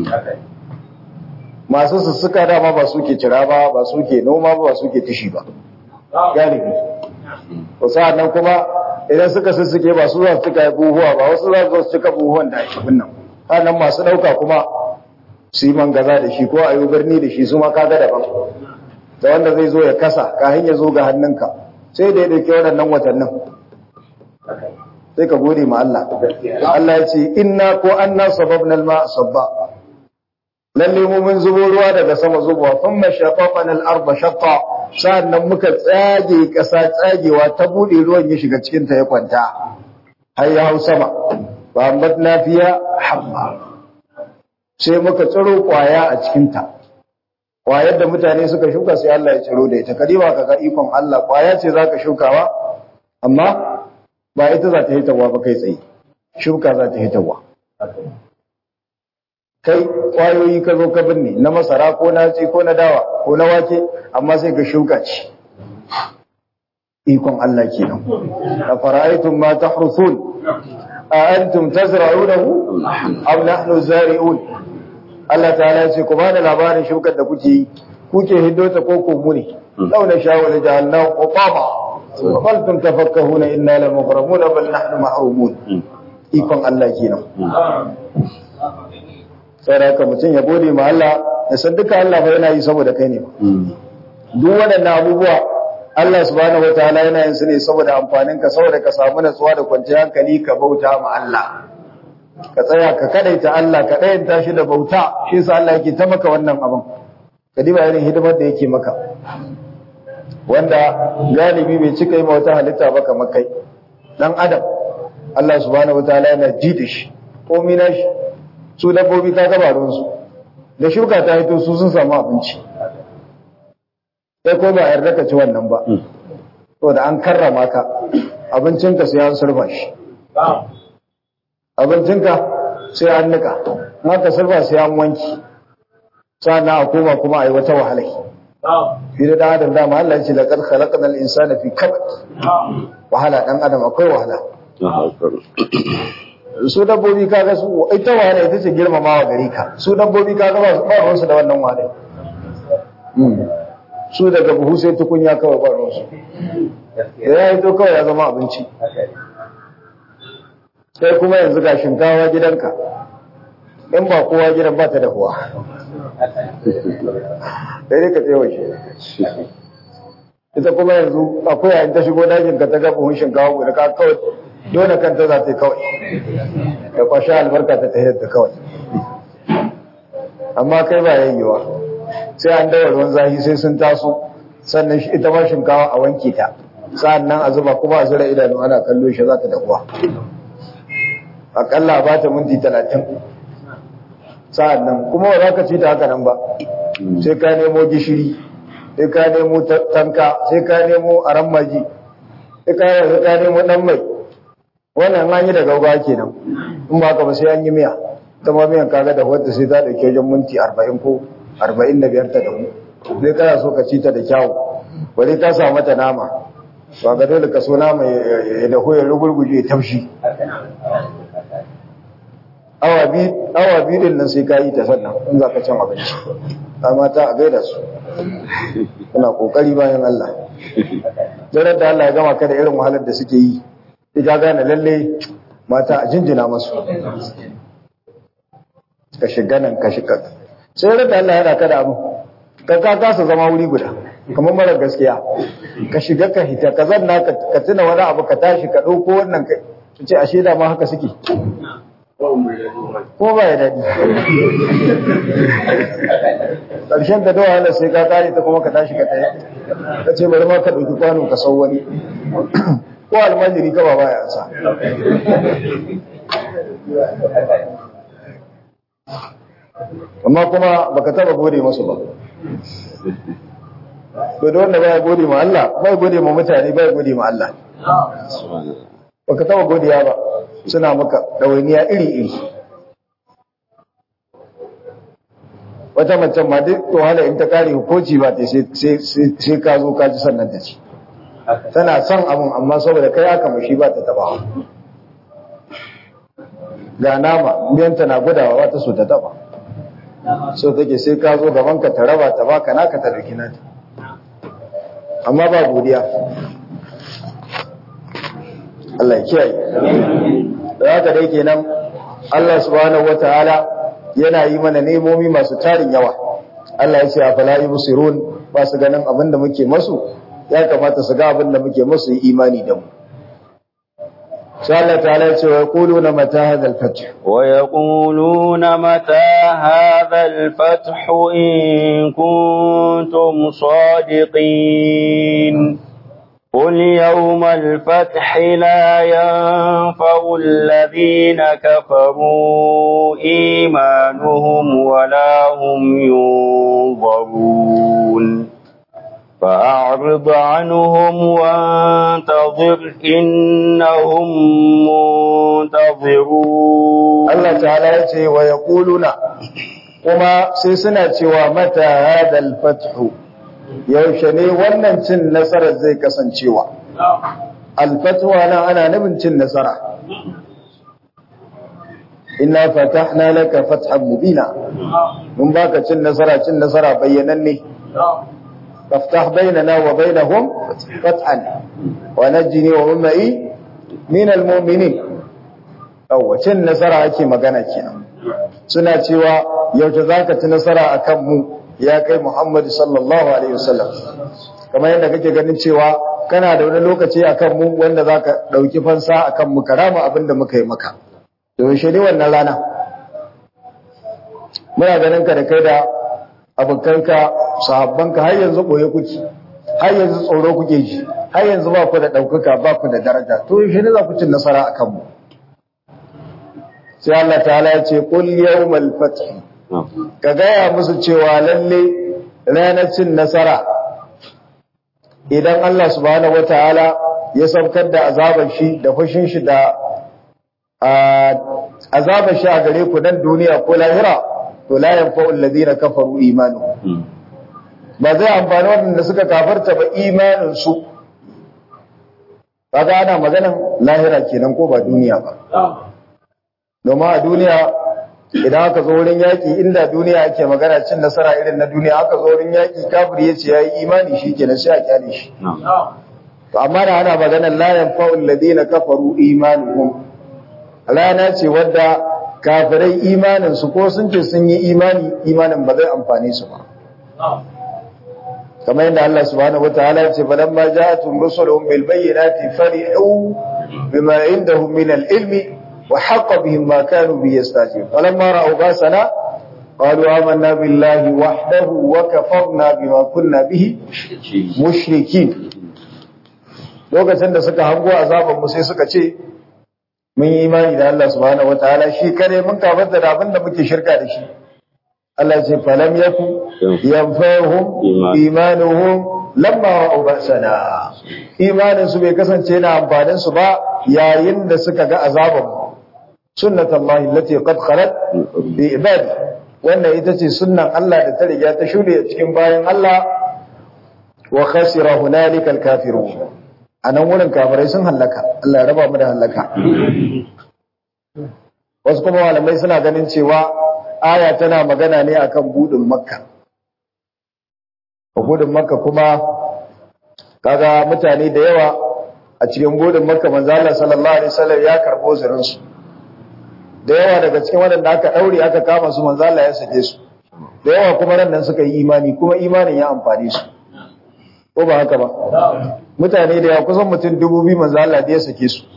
masu sussuka dama ba su ke cira ba ba su ke noma ba ba su ke tishi ba galibi to sa'an nan kuma idan suka sussuke ba su za su cika buhuwa ba wasu za su cika buhuwan da ake nan sannan masu ɗauka kuma su yi mangaza da shi ko a yi birni da shi su ma kaga daban da wanda zai zo ya kasa kahin ya zo ga hannunka sai da ya ɗauki waɗannan watannin sai ka gode ma Allah Allah ya ce inna ko anna sababna al-ma sabba lalle mu mun zubo ruwa daga sama zubowa thumma shaqaqna al-arda shaqqa sa'annan muka tsage ƙasa tsagewa ta bude ruwan ya shiga cikin ta ya kwanta har ya hau sama ba ambatna fiya habba sai muka tsiro kwaya a cikin ta kwayar da mutane suka shuka sai Allah ya tsiro da ita kadiba kaga ikon Allah kwaya ce zaka shukawa amma ba ita za ta hitarwa ba kai tsaye shuka za ta hitarwa kai kwayoyi ka zo ka binne na masara ko na ci ko na dawa ko na wake amma sai ka shuka ci ikon Allah kenan a fara'aytum ma tahrusun a antum tazra'unahu am nahnu zari'un Allah ta'ala ya ce ku bada labarin shukar da kuke yi kuke hiddo ta ko ko mu ne law na shawala ja'alnahu qutama faltum tafakkahuna inna lamugramuna bal nahnu mahrumun ikon Allah kenan sai da mutum ya gode ma Allah ya san duka Allah fa yana yi saboda kai ne duk waɗannan abubuwa Allah subhanahu wataala yana yin su ne saboda amfanin ka saboda ka samu natsuwa da kwanciyar hankali ka bauta ma Allah ka tsaya ka kadaita Allah ka dayanta shi da bauta shi yasa Allah yake ta maka wannan abin ka diba irin hidimar da yake maka wanda galibi bai cika yi ma wata halitta ba kamar kai dan adam Allah subhanahu wataala yana ji da shi komai na shi su dabbobi ka gaba ruwansu da shuka ta hito su sun samu abinci sai ko ba yarda ka ci wannan ba to da an karrama ka abincinka sai an surfa shi abincinka sai an nika maka surfa sai an wanki sannan a koma kuma a yi wata wahalai fi da dan adam dama Allah ya ce laqad khalaqnal insana fi kabad wahala dan adam akwai wahala su dabbobi kaga su ita wahala ita ce girmamawa gare ka su dabbobi kaga ba ba ruwansu da wannan wahala su daga buhu sai tukunya kawai ba ruwansu da ya yi to kawai ya zama abinci sai kuma yanzu ga shinkawa gidanka in ba kowa gidan ba ta dahuwa sai dai ka tsewa shi ita kuma yanzu akwai yayin ta shigo dajin ka ta ga buhun shinkawa guda ka kawai dole kanta za ta yi kawai da kwashe albarka ta tahiyar ta kawai amma kai ba yayyewa sai an dawa ruwan zafi sai sun taso sannan ita ma shinkawa a wanke ta sa'an nan a zuba kuma a zura idanu ana kallo shi za ta dakuwa akalla ba ta minti talatin sa'an nan kuma ba za ka ci ta haka nan ba sai ka nemo gishiri sai ka nemo tanka sai ka nemo aran maji sai ka nemo dan mai wannan an yi da gauga kenan in ba ka ba sai an yi miya ta ma miyan kaga da wadda sai ta dauke wajen minti 40 ko 45 ta dahu sai kana so ka ci ta da kyawu bari ka sa mata nama ba ga dole ka so nama ya dahu ya rugurguje ya taushi awa biyu awa biyu din nan sai ka yi ta sannan in za ka cin abinci amma ta a gaida su kuna kokari bayan Allah jarar da Allah ya gama ka da irin wahalar da suke yi sai ka gane lalle mata a jinjina masu ka shiga nan ka shiga sai da Allah ya raka da abu ka ka kasa zama wuri guda kamar mara gaskiya ka shiga ka hita ka zanna ka tuna wani abu ka tashi ka ɗauko wannan ka ce ashe da ma haka suke ko ba ya daɗi ƙarshen da dawa yana sai ka kare ta kuma ka tashi ka tsaye ka ce bari ma ka ɗauki kwano ka sau wani ko almajiri ka ba ba ya sa amma kuma baka taba gode masu ba to da wanda baya gode ma Allah bai gode ma mutane bai gode ma Allah baka taba godiya ba suna maka ɗawainiya iri-iri wata macen ma duk wahala in ta kare hukunci ba ta sai ka zo ka ji sannan ta ci tana son abin amma saboda kai aka mashi ba ta taba ga nama miyanta na gudawa ba ta so ta taba so take sai ka zo gaban ka ta raba ta baka naka ta dauki nata amma ba godiya Allah ya kiyaye da haka dai kenan Allah subhanahu wataala yana yi mana nemomi masu tarin yawa Allah ya ce a fala yubsirun ba su ganin abin da muke masu ya kamata su ga abin da muke masu yi imani da mu sai Allah ta'ala ya ce wa yaquluna mata hadha al-fath wa yaquluna mata hadha al-fath in kuntum sadiqin قل يوم الفتح لا ينفع الذين كفروا إيمانهم ولا هم ينظرون فأعرض عنهم وانتظر إنهم منتظرون الله تعالى يتي ويقولون وما سيسنا ومتى هذا الفتح yaushe ne wannan cin nasarar zai kasancewa alfatwa nan ana nufin cin nasara inna fatahna laka fathan mubina mun baka cin nasara cin nasara bayyananne faftah bainana wa bainahum fathan wa najini wa ummai min almu'minin yawa cin nasara ake magana kenan suna cewa yaushe zaka ci nasara akan mu ya kai Muhammad sallallahu alaihi wasallam kamar yadda kake ganin cewa kana da wani lokaci akan mu wanda zaka dauki fansa akan mu karama abinda muka yi maka to yaushe ne wannan rana muna ganin ka da kai da abokanka sahabbanka har yanzu boye kuke har yanzu tsoro kuke ji har yanzu ba ku da daukaka ba ku da daraja to yaushe ne za ku ci nasara akan mu sai Allah ta'ala ya ce qul yawmal fath ka gaya musu cewa lalle ranar cin nasara idan Allah subhanahu wataala ya saukar da azabar shi da fushin shi da azabar shi a gare ku nan duniya ko lahira to la yanfa'u alladhina kafaru imanuhum ba zai amfani waɗanda suka kafarta ba imanin su kaga ana maganan lahira kenan ko ba duniya ba domin a duniya idan aka zo wurin yaƙi inda duniya ake magana cin nasara irin na duniya aka zo wurin yaƙi kafir ya ce ya yi imani shi ke sai a kyale shi to amma da ana maganar la yanfa'u alladhina kafaru imanuhum rana ce wadda kafirai imanin su ko sun ce sun yi imani imanin ba zai amfane su ba kamar yadda Allah subhanahu wataala ya ce falamma ja'atuhum rusuluhum bil bayyinati farihu bima indahum min al ilmi وحق بهم ما كانوا به يستهزئون فلما رأوا باسنا قالوا آمنا بالله وحده وكفرنا بما كنا به مشركين lokacin da suka hango azaban mu sai suka ce mun yi imani da Allah subhanahu wataala shi kare mun kafarta da abin da muke shirka da shi Allah ce falam yaku yanfa'uhum imanuhum lamma ra'u ba'sana imanin su bai kasance na amfanin su ba yayin da suka ga azaban mu sunnat Allah allati qad khalat bi ibadi wannan ita ce sunnan Allah da ta riga ta shude a cikin bayan Allah wa khasira hunalika alkafirun anan wurin kafirai sun halaka Allah ya raba mu da halaka wasu kuma malamai suna ganin cewa aya tana magana ne akan budin makka budin makka kuma kaga mutane da yawa a cikin budin makka manzo Allah sallallahu alaihi wasallam ya karbo zirin su da yawa daga cikin waɗanda aka ɗaure aka kama su manzo Allah ya sake su da yawa kuma ran nan suka yi imani kuma imanin ya amfane su ko ba haka ba mutane da ya kusan mutum dubu biyu manzo Allah da ya sake su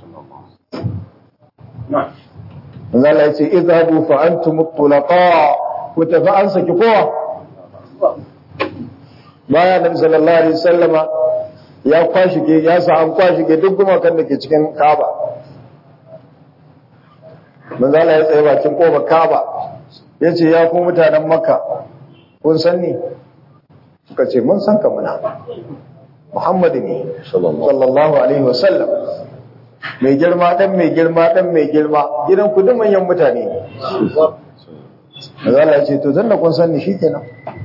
manzo Allah ya ce idhabu fa antum tulaqa ku tafi an saki kowa baya nabi sallallahu alaihi wasallama ya kwashi ke ya sa an kwashi ke duk gumakan da ke cikin Kaaba manzo Allah ya tsaye bakin kofar Kaaba yace ya ku mutanen Makka kun san ni suka ce mun san ka muna Muhammad ne sallallahu alaihi wasallam mai girma dan mai girma dan mai girma gidan ku duk manyan mutane ne manzo Allah ya ce to zanna kun san ni shikenan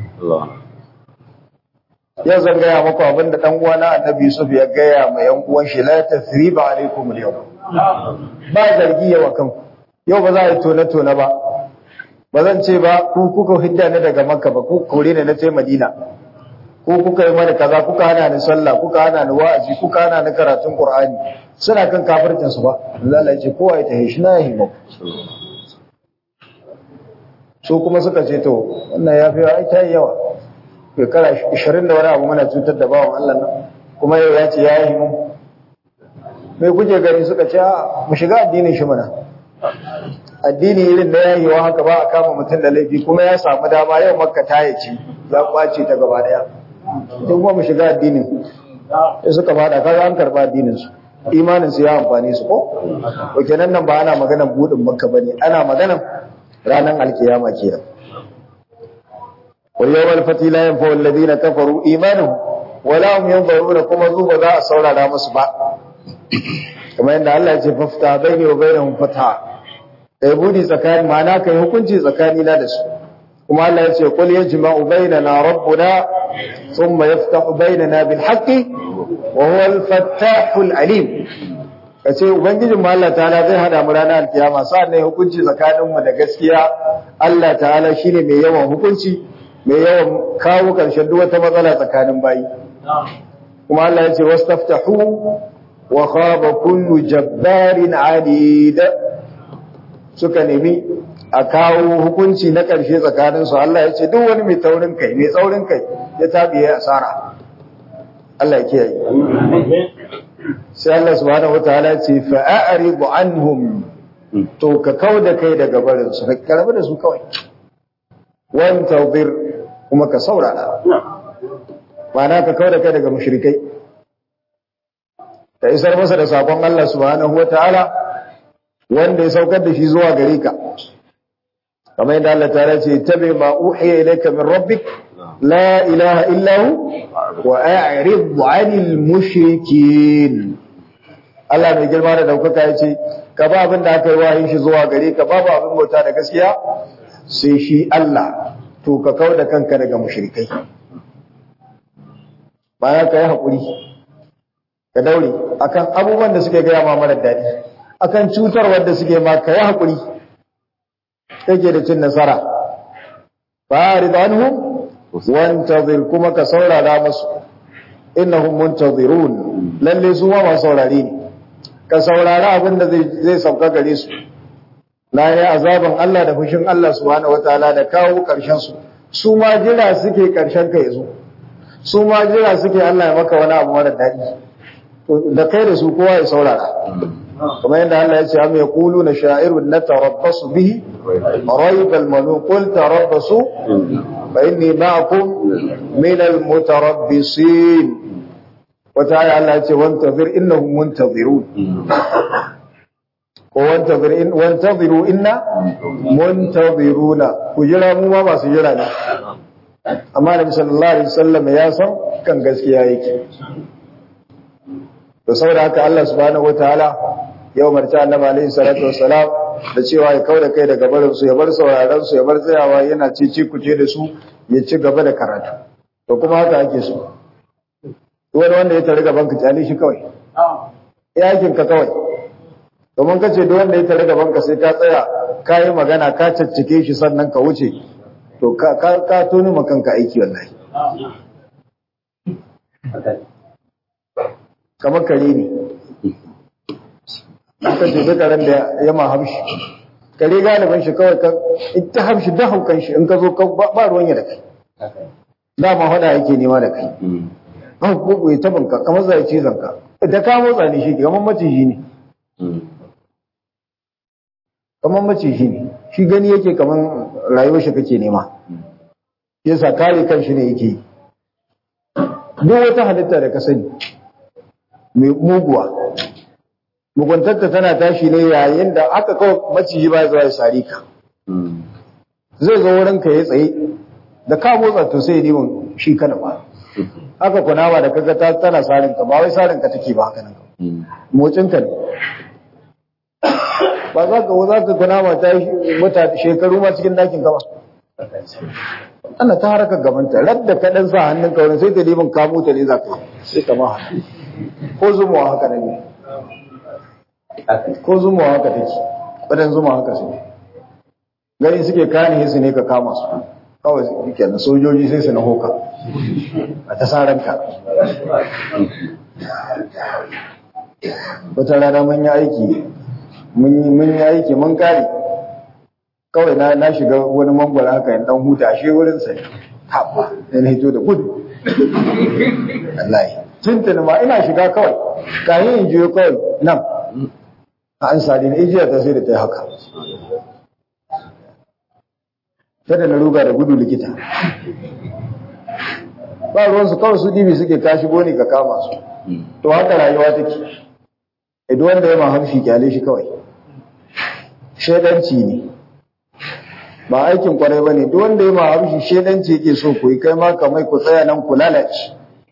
ya zan gaya maku abin da ɗan uwana annabi Yusuf ya gaya ma yan uwan shi la tasriba alaikum al ba zargi yawa kanku yau ba za a yi tone tone ba ba zan ce ba ku kuka hidda ni daga makka ba ku kore ni na ce madina ko kuka yi mani kaza kuka hana ni sallah kuka hana ni wa'azi kuka hana ni karatun qur'ani suna kan kafircin su ba Allah ya ce kowa ya tahi shi na yi mu su kuma suka ce to wannan ya fi ai ta yawa shekara 20 da wani abu muna cutar da bawan Allah nan kuma yau ya ce ya yi mu mai kuke gani suka ce mu shiga addinin shi mana addini irin da yayi wa haka ba a kama mutum da laifi kuma ya samu dama yau makka ta yace ya kwace ta gaba daya duk kuma mu shiga addinin sai suka fada kaga an karba addinin su imanin su ya amfani su ko to kenan nan ba ana maganar budin makka bane ana maganar ranar alkiyama kenan ويوم الفتح لا ينفع الذين كفروا إيمانهم ولا هم ينظرون كما ذوب ذا الصورة لا مصبع كما إن الله يتففتح بيني وبينهم فتحا يبودي زكاني معناه كي hukunci tsakani na da su kuma Allah ya ce qul yajma'u bainana rabbuna thumma yaftahu bainana bil haqqi wa huwa al fattahul alim kace ubangijin mu Allah ta'ala zai hada mu ranar alkiyama sa'an ne hukunci tsakanin mu da gaskiya Allah ta'ala shine mai yawan hukunci mai yawan kawo ƙarshen duk wata matsala tsakanin bayi kuma Allah ya ce wastaftahu wa khaba kullu jabbarin anid suka nemi a kawo hukunci na ƙarshe tsakanin su Allah ya ce duk wani mai taurin kai mai tsaurin kai ya tabi ya asara Allah ya kiyaye sai Allah subhanahu wataala ya ce fa a'rid anhum to ka kauda kai daga barin su ka karbi da su kawai wan tawbir kuma ka saurara ma'ana ka kauda kai daga mushrikai ka isar masa da sakon Allah subhanahu wataala wanda ya saukar da shi zuwa gare ka kamar yadda Allah ta'ala ce tabi ma uhiya ilayka min rabbik la ilaha illa hu wa a'rid 'anil mushrikin Allah mai girma da daukaka ya ce ka ba abin da aka yi wahayin shi zuwa gare ka babu abin bauta da gaskiya sai shi Allah to ka kau da kanka daga mushrikai baya ka yi haƙuri ka daure akan abubuwan da suke gaya ma mara daɗi akan cutar wanda suke ma ka yi haƙuri kake da cin nasara fa'rid anhum wantazir kuma ka saurara musu innahum muntazirun lalle su ma masu saurare ne ka saurara abin da zai sauka gare su na yi azaban Allah da fushin Allah subhanahu wataala da kawo ƙarshen su su ma jira suke ƙarshen ka yazo su ma jira suke Allah ya maka wani abu mara daɗi da kai da su kowa ya saurara kamar yadda Allah ya ce am yaquluna sha'irun natarabbasu bihi raybal manun qul tarabbasu fa inni ma'akum min al-mutarabbisin wata aya Allah ya ce wantazir innahum muntazirun ko wantazir in wantaziru inna muntaziruna ku jira mu ma masu jira ne amma Nabi sallallahu alaihi wasallam ya san kan gaskiya yake to saboda haka Allah subhanahu wataala ya umarci Annabi alaihi salatu wassalam da cewa ya kauda kai daga barin su ya bar sauraron su ya bar tsayawa yana cici kuce da su ya ci gaba da karatu to kuma haka ake so wani wanda ya tare gaban ka kyale shi kawai yakin ka kawai domin kace duk wanda ya tare gaban ka sai ka tsaya ka yi magana ka caccike shi sannan ka wuce to ka ka, ka toni makanka aiki wallahi kamar kare ne aka ce duka ran da ya ma hamshi kare galibin shi kawai ka ita hamshi da haukan shi in ka zo ba ruwan ya da kai dama hada yake nema da kai an ko ya taban ka kamar zai cizon ka da ka motsa ne shi kamar maciji ne kamar maciji ne shi gani yake kamar rayuwar shi kake nema yasa kare kan shi ne yake yi duk wata halitta da ka sani mai muguwa muguntarta tana tashi ne yayin da aka kawo maciji ba zuwa ya sare ka zai zo wurin ka ya tsaye da ka motsa to sai neman shi kana ba haka kunawa da kaga ta tana sarin ka ba wai sarin ka take ba haka nan motsin ka ne ba za ka za ka kunawa ta yi mata shekaru ma cikin dakin ka ba ana ta harkar gabanta radda ka dan sa hannun ka wurin sai ta neman kamo ta ne za ka yi sai ka ma haka ko zumuwa haka ne ko zumuwa haka take wadan zuma haka su gani suke kane su ne ka kama su kawai suke na sojoji sai su na hoka a ta saranka wata rana mun yi aiki mun yi aiki mun kare kawai na na shiga wani mangwara haka yin dan huta ashe wurin sai haɓa yana hito da gudu wallahi tuntuni ma ina shiga kawai kayan in jiyo kawai nan a an sadi na ijiya ta sai da ta yi haka kada na ruga da gudu likita ba ruwansu kawai su dibi suke ka shigo ne ka kama su to haka rayuwa take idan wanda ya mahamshi kyale shi kawai shaidanci ne ba aikin kwarai ba ne duk wanda ya mahamshi shaidanci yake so ku yi kai ma kamai ku tsaya nan ku lalace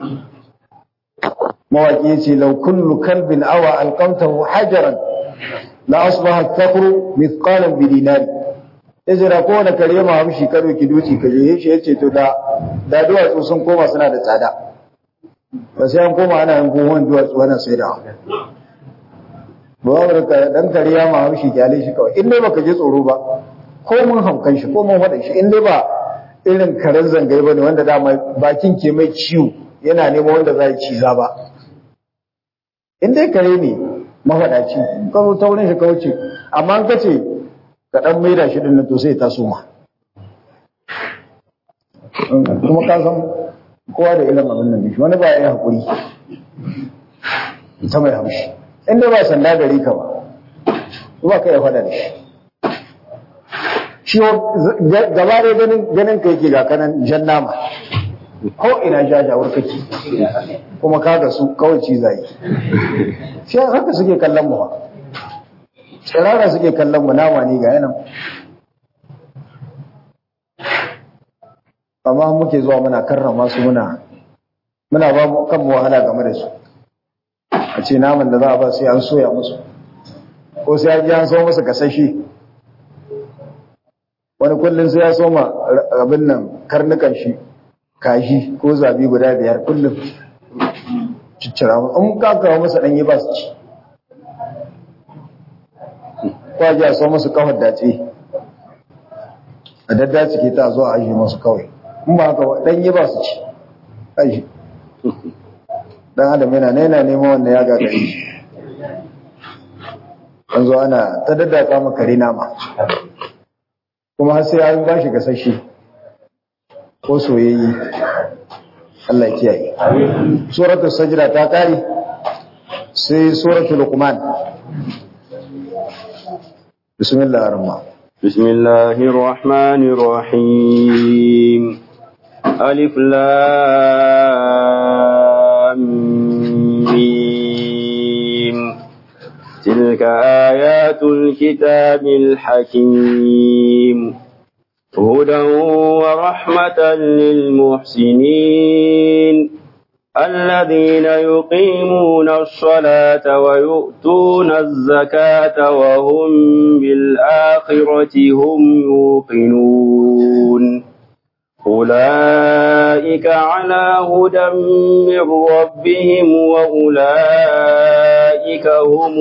mawaƙi ya ce lau kullu kalbin awa alƙamtahu hajaran la asbaha takru mithqalan bi dinari ya jira kowane kare ma hamshi karo ki duci ka je shi yace to da da duwatsu sun koma suna da tsada ba sai an koma ana yin buhun duwatsu wannan sai da ba ka dan kare ya ma hamshi kyale shi kawai in dai baka je tsoro ba ko mun hamkan shi ko mun faɗa shi in dai ba irin karen zangai bane wanda dama bakin ke mai ciwo yana neman wanda za ya ciza ba in dai kare ne mafaɗaci ka zo ta wurin shi ka wuce amma an kace ka dan maida shi din to sai ta soma kuma ka san kowa da irin abin nan shi wani ba ya hakuri ta mai haushi inda ba sanda gari ka ba ba ka ya faɗa da shi shi gaba da ganin ganin ka yake ga kanan jan nama ko ina jajawar kake kuma ka ga su kawai cizaye shi haka suke kallon mu ba tsirara suke kallon mu nama ne ga yanan amma muke zuwa muna karrama su muna muna ba mu kan wahala game da su a ce naman da za a ba sai an soya musu ko sai an ji an so musu kasashe wani kullum sai ya soma abin nan karnukan shi kashi ko zabi guda biyar kullum ciccira in ka kawo masa ɗanyi ba su ci kwaji a so musu kawar dace a daddace ke ta zo a ajiye masu kawai in ba haka ɗanyi ba su ci aji dan adam yana yana neman wanda ya gagare shi an zo ana ta daddaka maka kare nama kuma har sai an ba shi gasashe ko soyayye Allah ya kiyaye suratul sajda ta kare sai suratul luqman bismillahir rahmanir بسم الله الرحمن الرحيم ألف لام ميم تلك آيات الكتاب الحكيم هدى ورحمة للمحسنين الذين يقيمون الصلاة ويؤتون الزكاة وهم بالآخرة هم يوقنون أولئك على هدى من ربهم وأولئك هم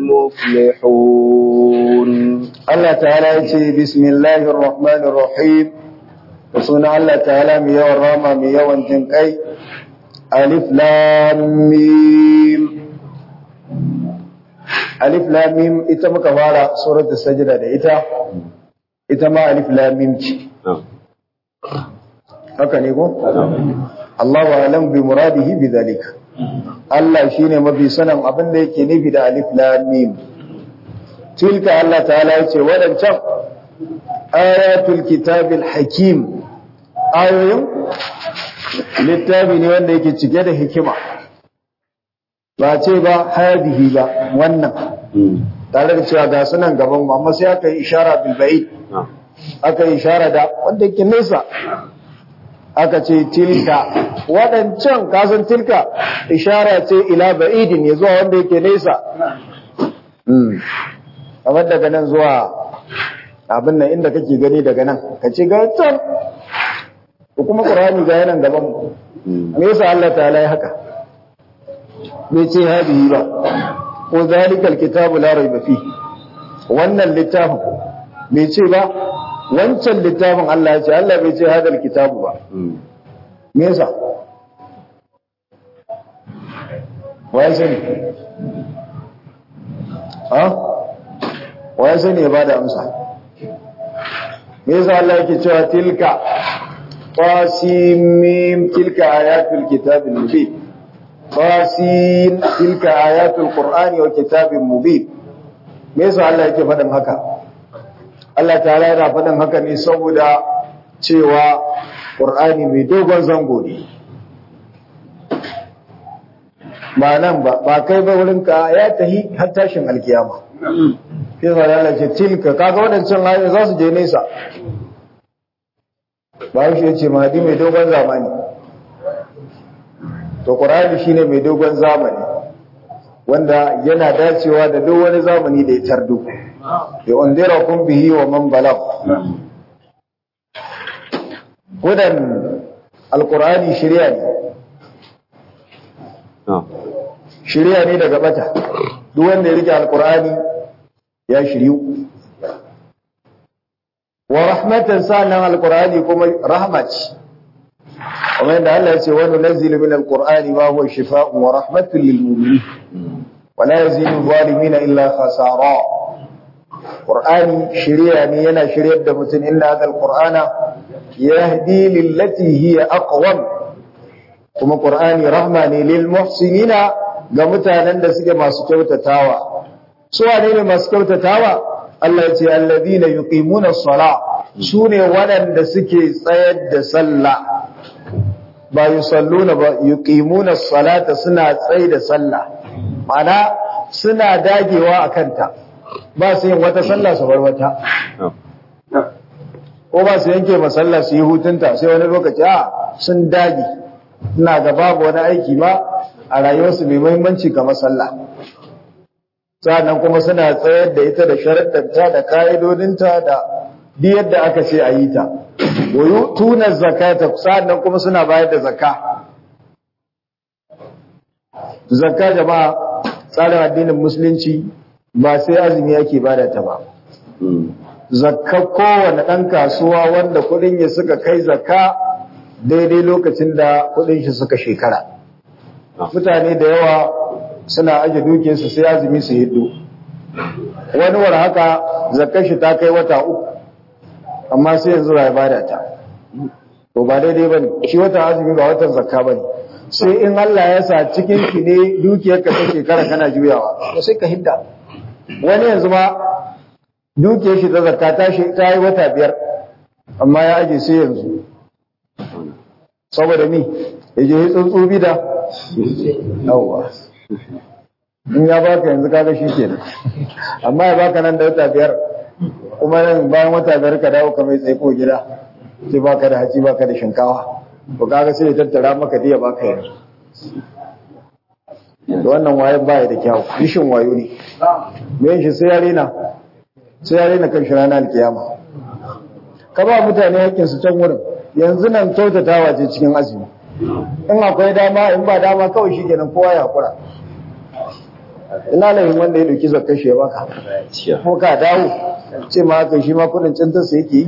المفلحون Allah ta'ala ya ce bismillahir rahmanir rahim da suna Allah ta'ala mai yawan rama mai yawan jin kai alif lam mim alif lam mim ita muka fara suratul sajda da ita ita ma alif lam mim ce haka ne ko Allah wa alam bi muradihi bi zalika Allah shine mafi sanin abin da yake nufi da alif lam mim tilka Allah ta'ala yace wadancan ayatul kitabil hakim ayoyin littafi ne wanda yake cike da hikima ba ce ba hadihi ba wannan tare da cewa ga sunan gaban mu amma sai aka yi ishara bil ba'id aka yi ishara da wanda yake nesa aka ce tilka waɗancan kasan tilka ishara ce ila ba'idin ya zuwa wanda yake nesa kamar daga nan zuwa abin nan inda kake gani daga nan ka ce ga can ko kuma qur'ani ga yanan gaban mu me yasa Allah ta'ala ya haka bai ce hadihi ba ko zalikal kitabu la raiba fi wannan littafin bai ce ba wancan littafin Allah ya ce Allah bai ce hadal kitabu ba me yasa waye sani ha waye sani ya bada amsa me yasa Allah yake cewa tilka qasimim tilka ayatul kitabil mubin qasim tilka ayatul qur'ani wa kitabin mubin me yasa Allah yake faɗin haka Allah ta'ala yana faɗin haka ne saboda cewa qur'ani mai dogon zango ne ba nan ba ba kai ba wurin ka ya tahi har tashin alkiyama sai sa Allah ce tilka kaga wadancan ayoyi za su je nesa ba shi yace mahdi mai dogon zamani to qur'ani shine mai dogon zamani wanda yana dacewa da duk wani zamani da ya tardo ya undira kun bihi wa man balag hudan alqur'ani shari'a ne shirya ne daga bata duk wanda ya rike alkur'ani ya shiryu wa rahmatan sanan alkur'ani kuma rahma ce kuma yadda Allah ya ce wa nunzilu min alkur'ani ma huwa shifaa'un wa rahmatun lil mu'minin wa la yazidu zalimin illa khasara qur'ani shirya ne yana shiryar da mutum inna hadha alqur'ana yahdi lillati hiya aqwam kuma qur'ani rahma ne lil muhsinina ga mutanen da suke masu kyautatawa su wane ne masu kyautatawa Allah ya ce alladina yuqimuna as-sala sune waɗanda suke tsayar da sallah ba yusalluna ba yuqimuna as-salata suna tsayar da sallah mana suna dagewa akan ta ba su yin wata sallah su bar wata ko ba su yanke masalla su yi hutunta sai wani lokaci a sun dage ina ga babu wani aiki ba a rayuwarsu mai muhimmanci kamar sallah sannan kuma suna tsayar da ita da sharaɗanta da ka'idodinta da duk yadda aka ce a yi ta wayu tuna zakata sannan kuma suna bayar da zakka zakka jama'a tsarin addinin musulunci ba sai azumi yake bada ta ba zakka kowane ɗan kasuwa wanda kuɗin ya suka kai zakka daidai lokacin da kuɗin shi suka shekara mutane da yawa suna aje dukiyarsu sai azumi su hiddo wani war haka zakkar shi ta kai wata uku amma sai yanzu ya bada ta to ba daidai bane shi wata azumi ba watan zakka bane sai in Allah ya sa cikin ki ne dukiyarka ta shekara kana juyawa to sai ka hidda wani yanzu ma dukiyar shi ta zakka ta shi ta yi wata biyar amma ya aje sai yanzu saboda mi yaje tsuntsu bida yawwa in ya baka yanzu kaga shi kenan amma ya baka nan da wata biyar kuma nan bayan wata biyar ka dawo ka mai tsaiko gida sai baka da haci baka da shinkawa to kaga sai ya tattara maka diya baka yanzu da wannan wayan baya da kyau rishin wayo ne me shi sai ya rena sai ya rena kan shi ranar alkiyama ka ba mutane hakkin su can wurin yanzu nan kyautatawa ce cikin azumi in akwai dama in ba dama kawai shi kenan kowa ya hakura ina lahin wanda ya dauki zakar shi ya baka ko ka dawo ce ma haka shi ma kudin cintar sa yake yi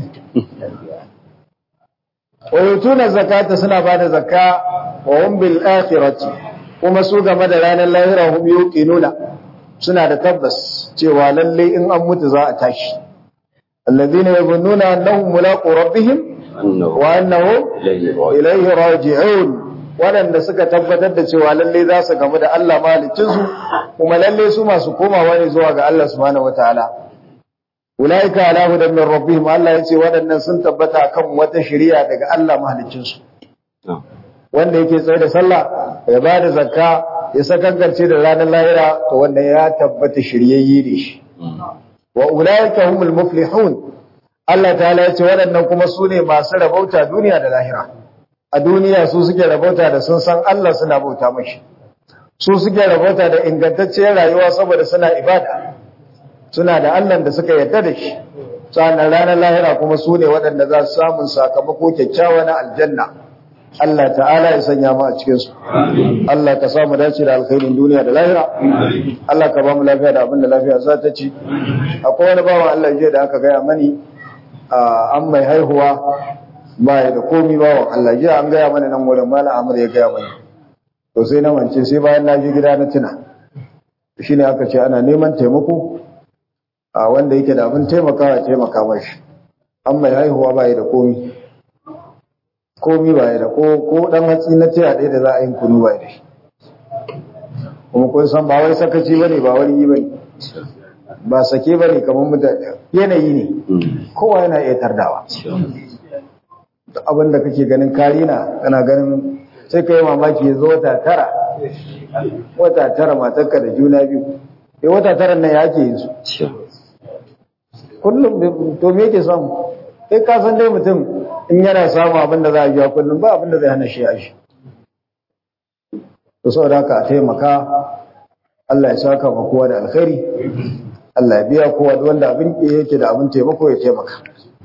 wa yutuna zakata suna bada zakka wa hum bil akhirati kuma su game da ranar lahira hum yuqinuna suna da tabbas cewa lalle in an mutu za a tashi alladhina yazunnuna annahum mulaqu rabbihim wa annahum ilayhi raji'un waɗanda suka tabbatar da cewa lalle za su gamu da Allah mahalicinsu kuma lalle su masu komawa ne zuwa ga Allah subhanahu wataala ulaika ala hudan min rabbihim Allah yace waɗannan sun tabbata kan wata shari'a daga Allah mahalicinsu wanda yake tsaye da sallah ya ba da zakka ya sakangarce da ranar lahira to wanda ya tabbata shiryayye ne shi wa ulaika humul muflihun Allah ta'ala ya ce waɗannan kuma su ne masu rabauta duniya da lahira a duniya su suke rabauta da sun san Allah suna bauta mashi su suke rabauta da ingantacciyar rayuwa saboda suna ibada suna da Allah da suka yarda da shi sannan ranar lahira kuma su ne waɗanda za su samun sakamako kyakkyawa na aljanna Allah ta'ala ya sanya mu a cikin su Allah ka samu dace da alkhairin duniya da lahira Allah ka ba mu lafiya da abin da lafiya za ta ci akwai wani bawan Allah jiya da aka gaya mani an mai haihuwa ba ya da komi bawan Allah jiya an gaya mana nan wurin mala Ahmad ya gaya mani to sai na wance sai bayan na je gida na tuna shine aka ce ana neman taimako a wanda yake da abin taimakawa taimaka mashi an mai haihuwa ba ya da komi komi ba ya da ko ko dan hatsi na taya ɗaya da za a yi kunu ba ya da shi kuma kun san ba wai sakaci bane ba wani yi bane ba sake bane kamar mutane yanayi ne kowa yana iya tardawa abin da kake ganin karina kana ganin sai ka yi mamaki ya zo wata tara wata tara matarka da juna biyu eh wata tara nan ya ke yin su kullum to me yake samu kai ka san dai mutum in yana samu abin da za a biya kullum ba abin da zai hana shi a shi to saboda haka a taimaka Allah ya saka ma kowa da alkhairi Allah ya biya kowa da wanda abin yake da abin taimako ya taimaka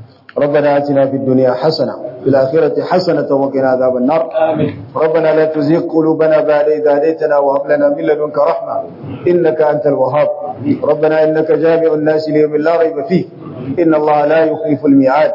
ربنا آتنا في الدنيا حسنة في الآخرة حسنة وقنا عذاب النار ربنا لا تزغ قلوبنا بعد إذ هديتنا وهب لنا من لدنك رحمة إنك أنت الوهاب ربنا إنك جامع الناس ليوم لا ريب فيه إن الله لا يخلف الميعاد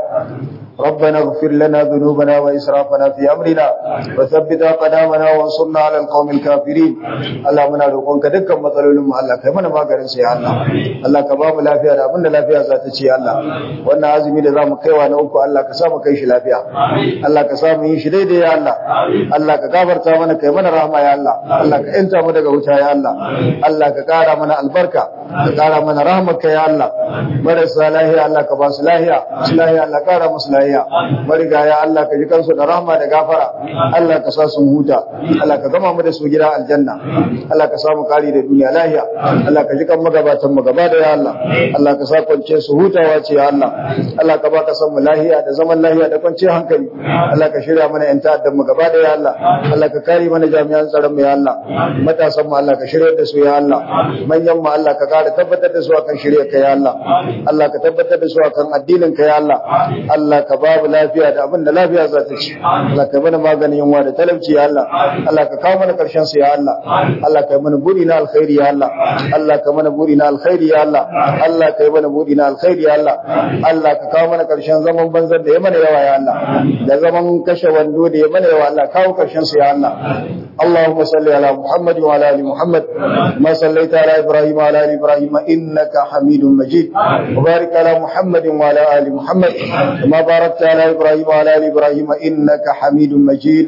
ربنا اغفر لنا ذنوبنا وإسرافنا في أمرنا وثبت أقدامنا وانصرنا على القوم الكافرين اللهم منا روقونك دكان matsalolin mu Allah kai mana maganin sai Allah Allah ka ba mu lafiya da abinda lafiya za ta ce Allah wannan azumi da zamu kaiwa na uku Allah ka sa mu kai shi lafiya Allah ka sa mu yi shi daidai ya Allah Allah ka gafarta mana kai mana rahama ya Allah Allah ka yanta mu daga wuta ya Allah Allah ka kara mana albarka ka kara mana rahmarka ya Allah marasa lahiya Allah ka ba su lahiya su lahiya Allah kara musu lahiya marigaya Allah ka ji kansu da rahma da gafara Allah ka sa su huta Allah ka gama mu da su gida aljanna Allah ka samu kari da duniya lahiya Allah ka ji kan magabatan mu gaba da ya Allah Allah ka sa kwance su hutawa ce ya Allah Allah ka baka san mu lahiya da zaman lahiya da kwance hankali Allah ka shirya mana yan ta'addan mu gaba da ya Allah Allah ka kare mana jami'an tsaron mu ya Allah matasan mu Allah ka shirya da su ya Allah manyan mu Allah ka kare tabbatar da su akan shirya ka ya Allah Allah ka tabbatar da su akan addinin ka ya Allah Allah ka babu lafiya da abin da lafiya za ta ci Allah ka mana maganin yunwa da talauci ya Allah Allah ka kawo mana karshen su ya Allah Allah ka mana buri na alkhairi ya Allah Allah ka mana buri na alkhairi ya Allah Allah ka yi mana buri na alkhairi ya Allah Allah ka kawo mana karshen zaman banzar da ya mana yawa ya Allah da zaman kashe wando da ya mana yawa Allah kawo karshen su ya Allah اللهم صل على محمد وعلى ال محمد ما صليت على ابراهيم وعلى ال ابراهيم انك حميد مجيد وبارك على محمد وعلى ال محمد كما باركت على ابراهيم وعلى ال ابراهيم انك حميد مجيد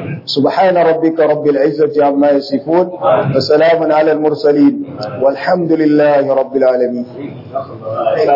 سبحان ربك رب العزه عما يصفون وسلام على المرسلين والحمد لله رب العالمين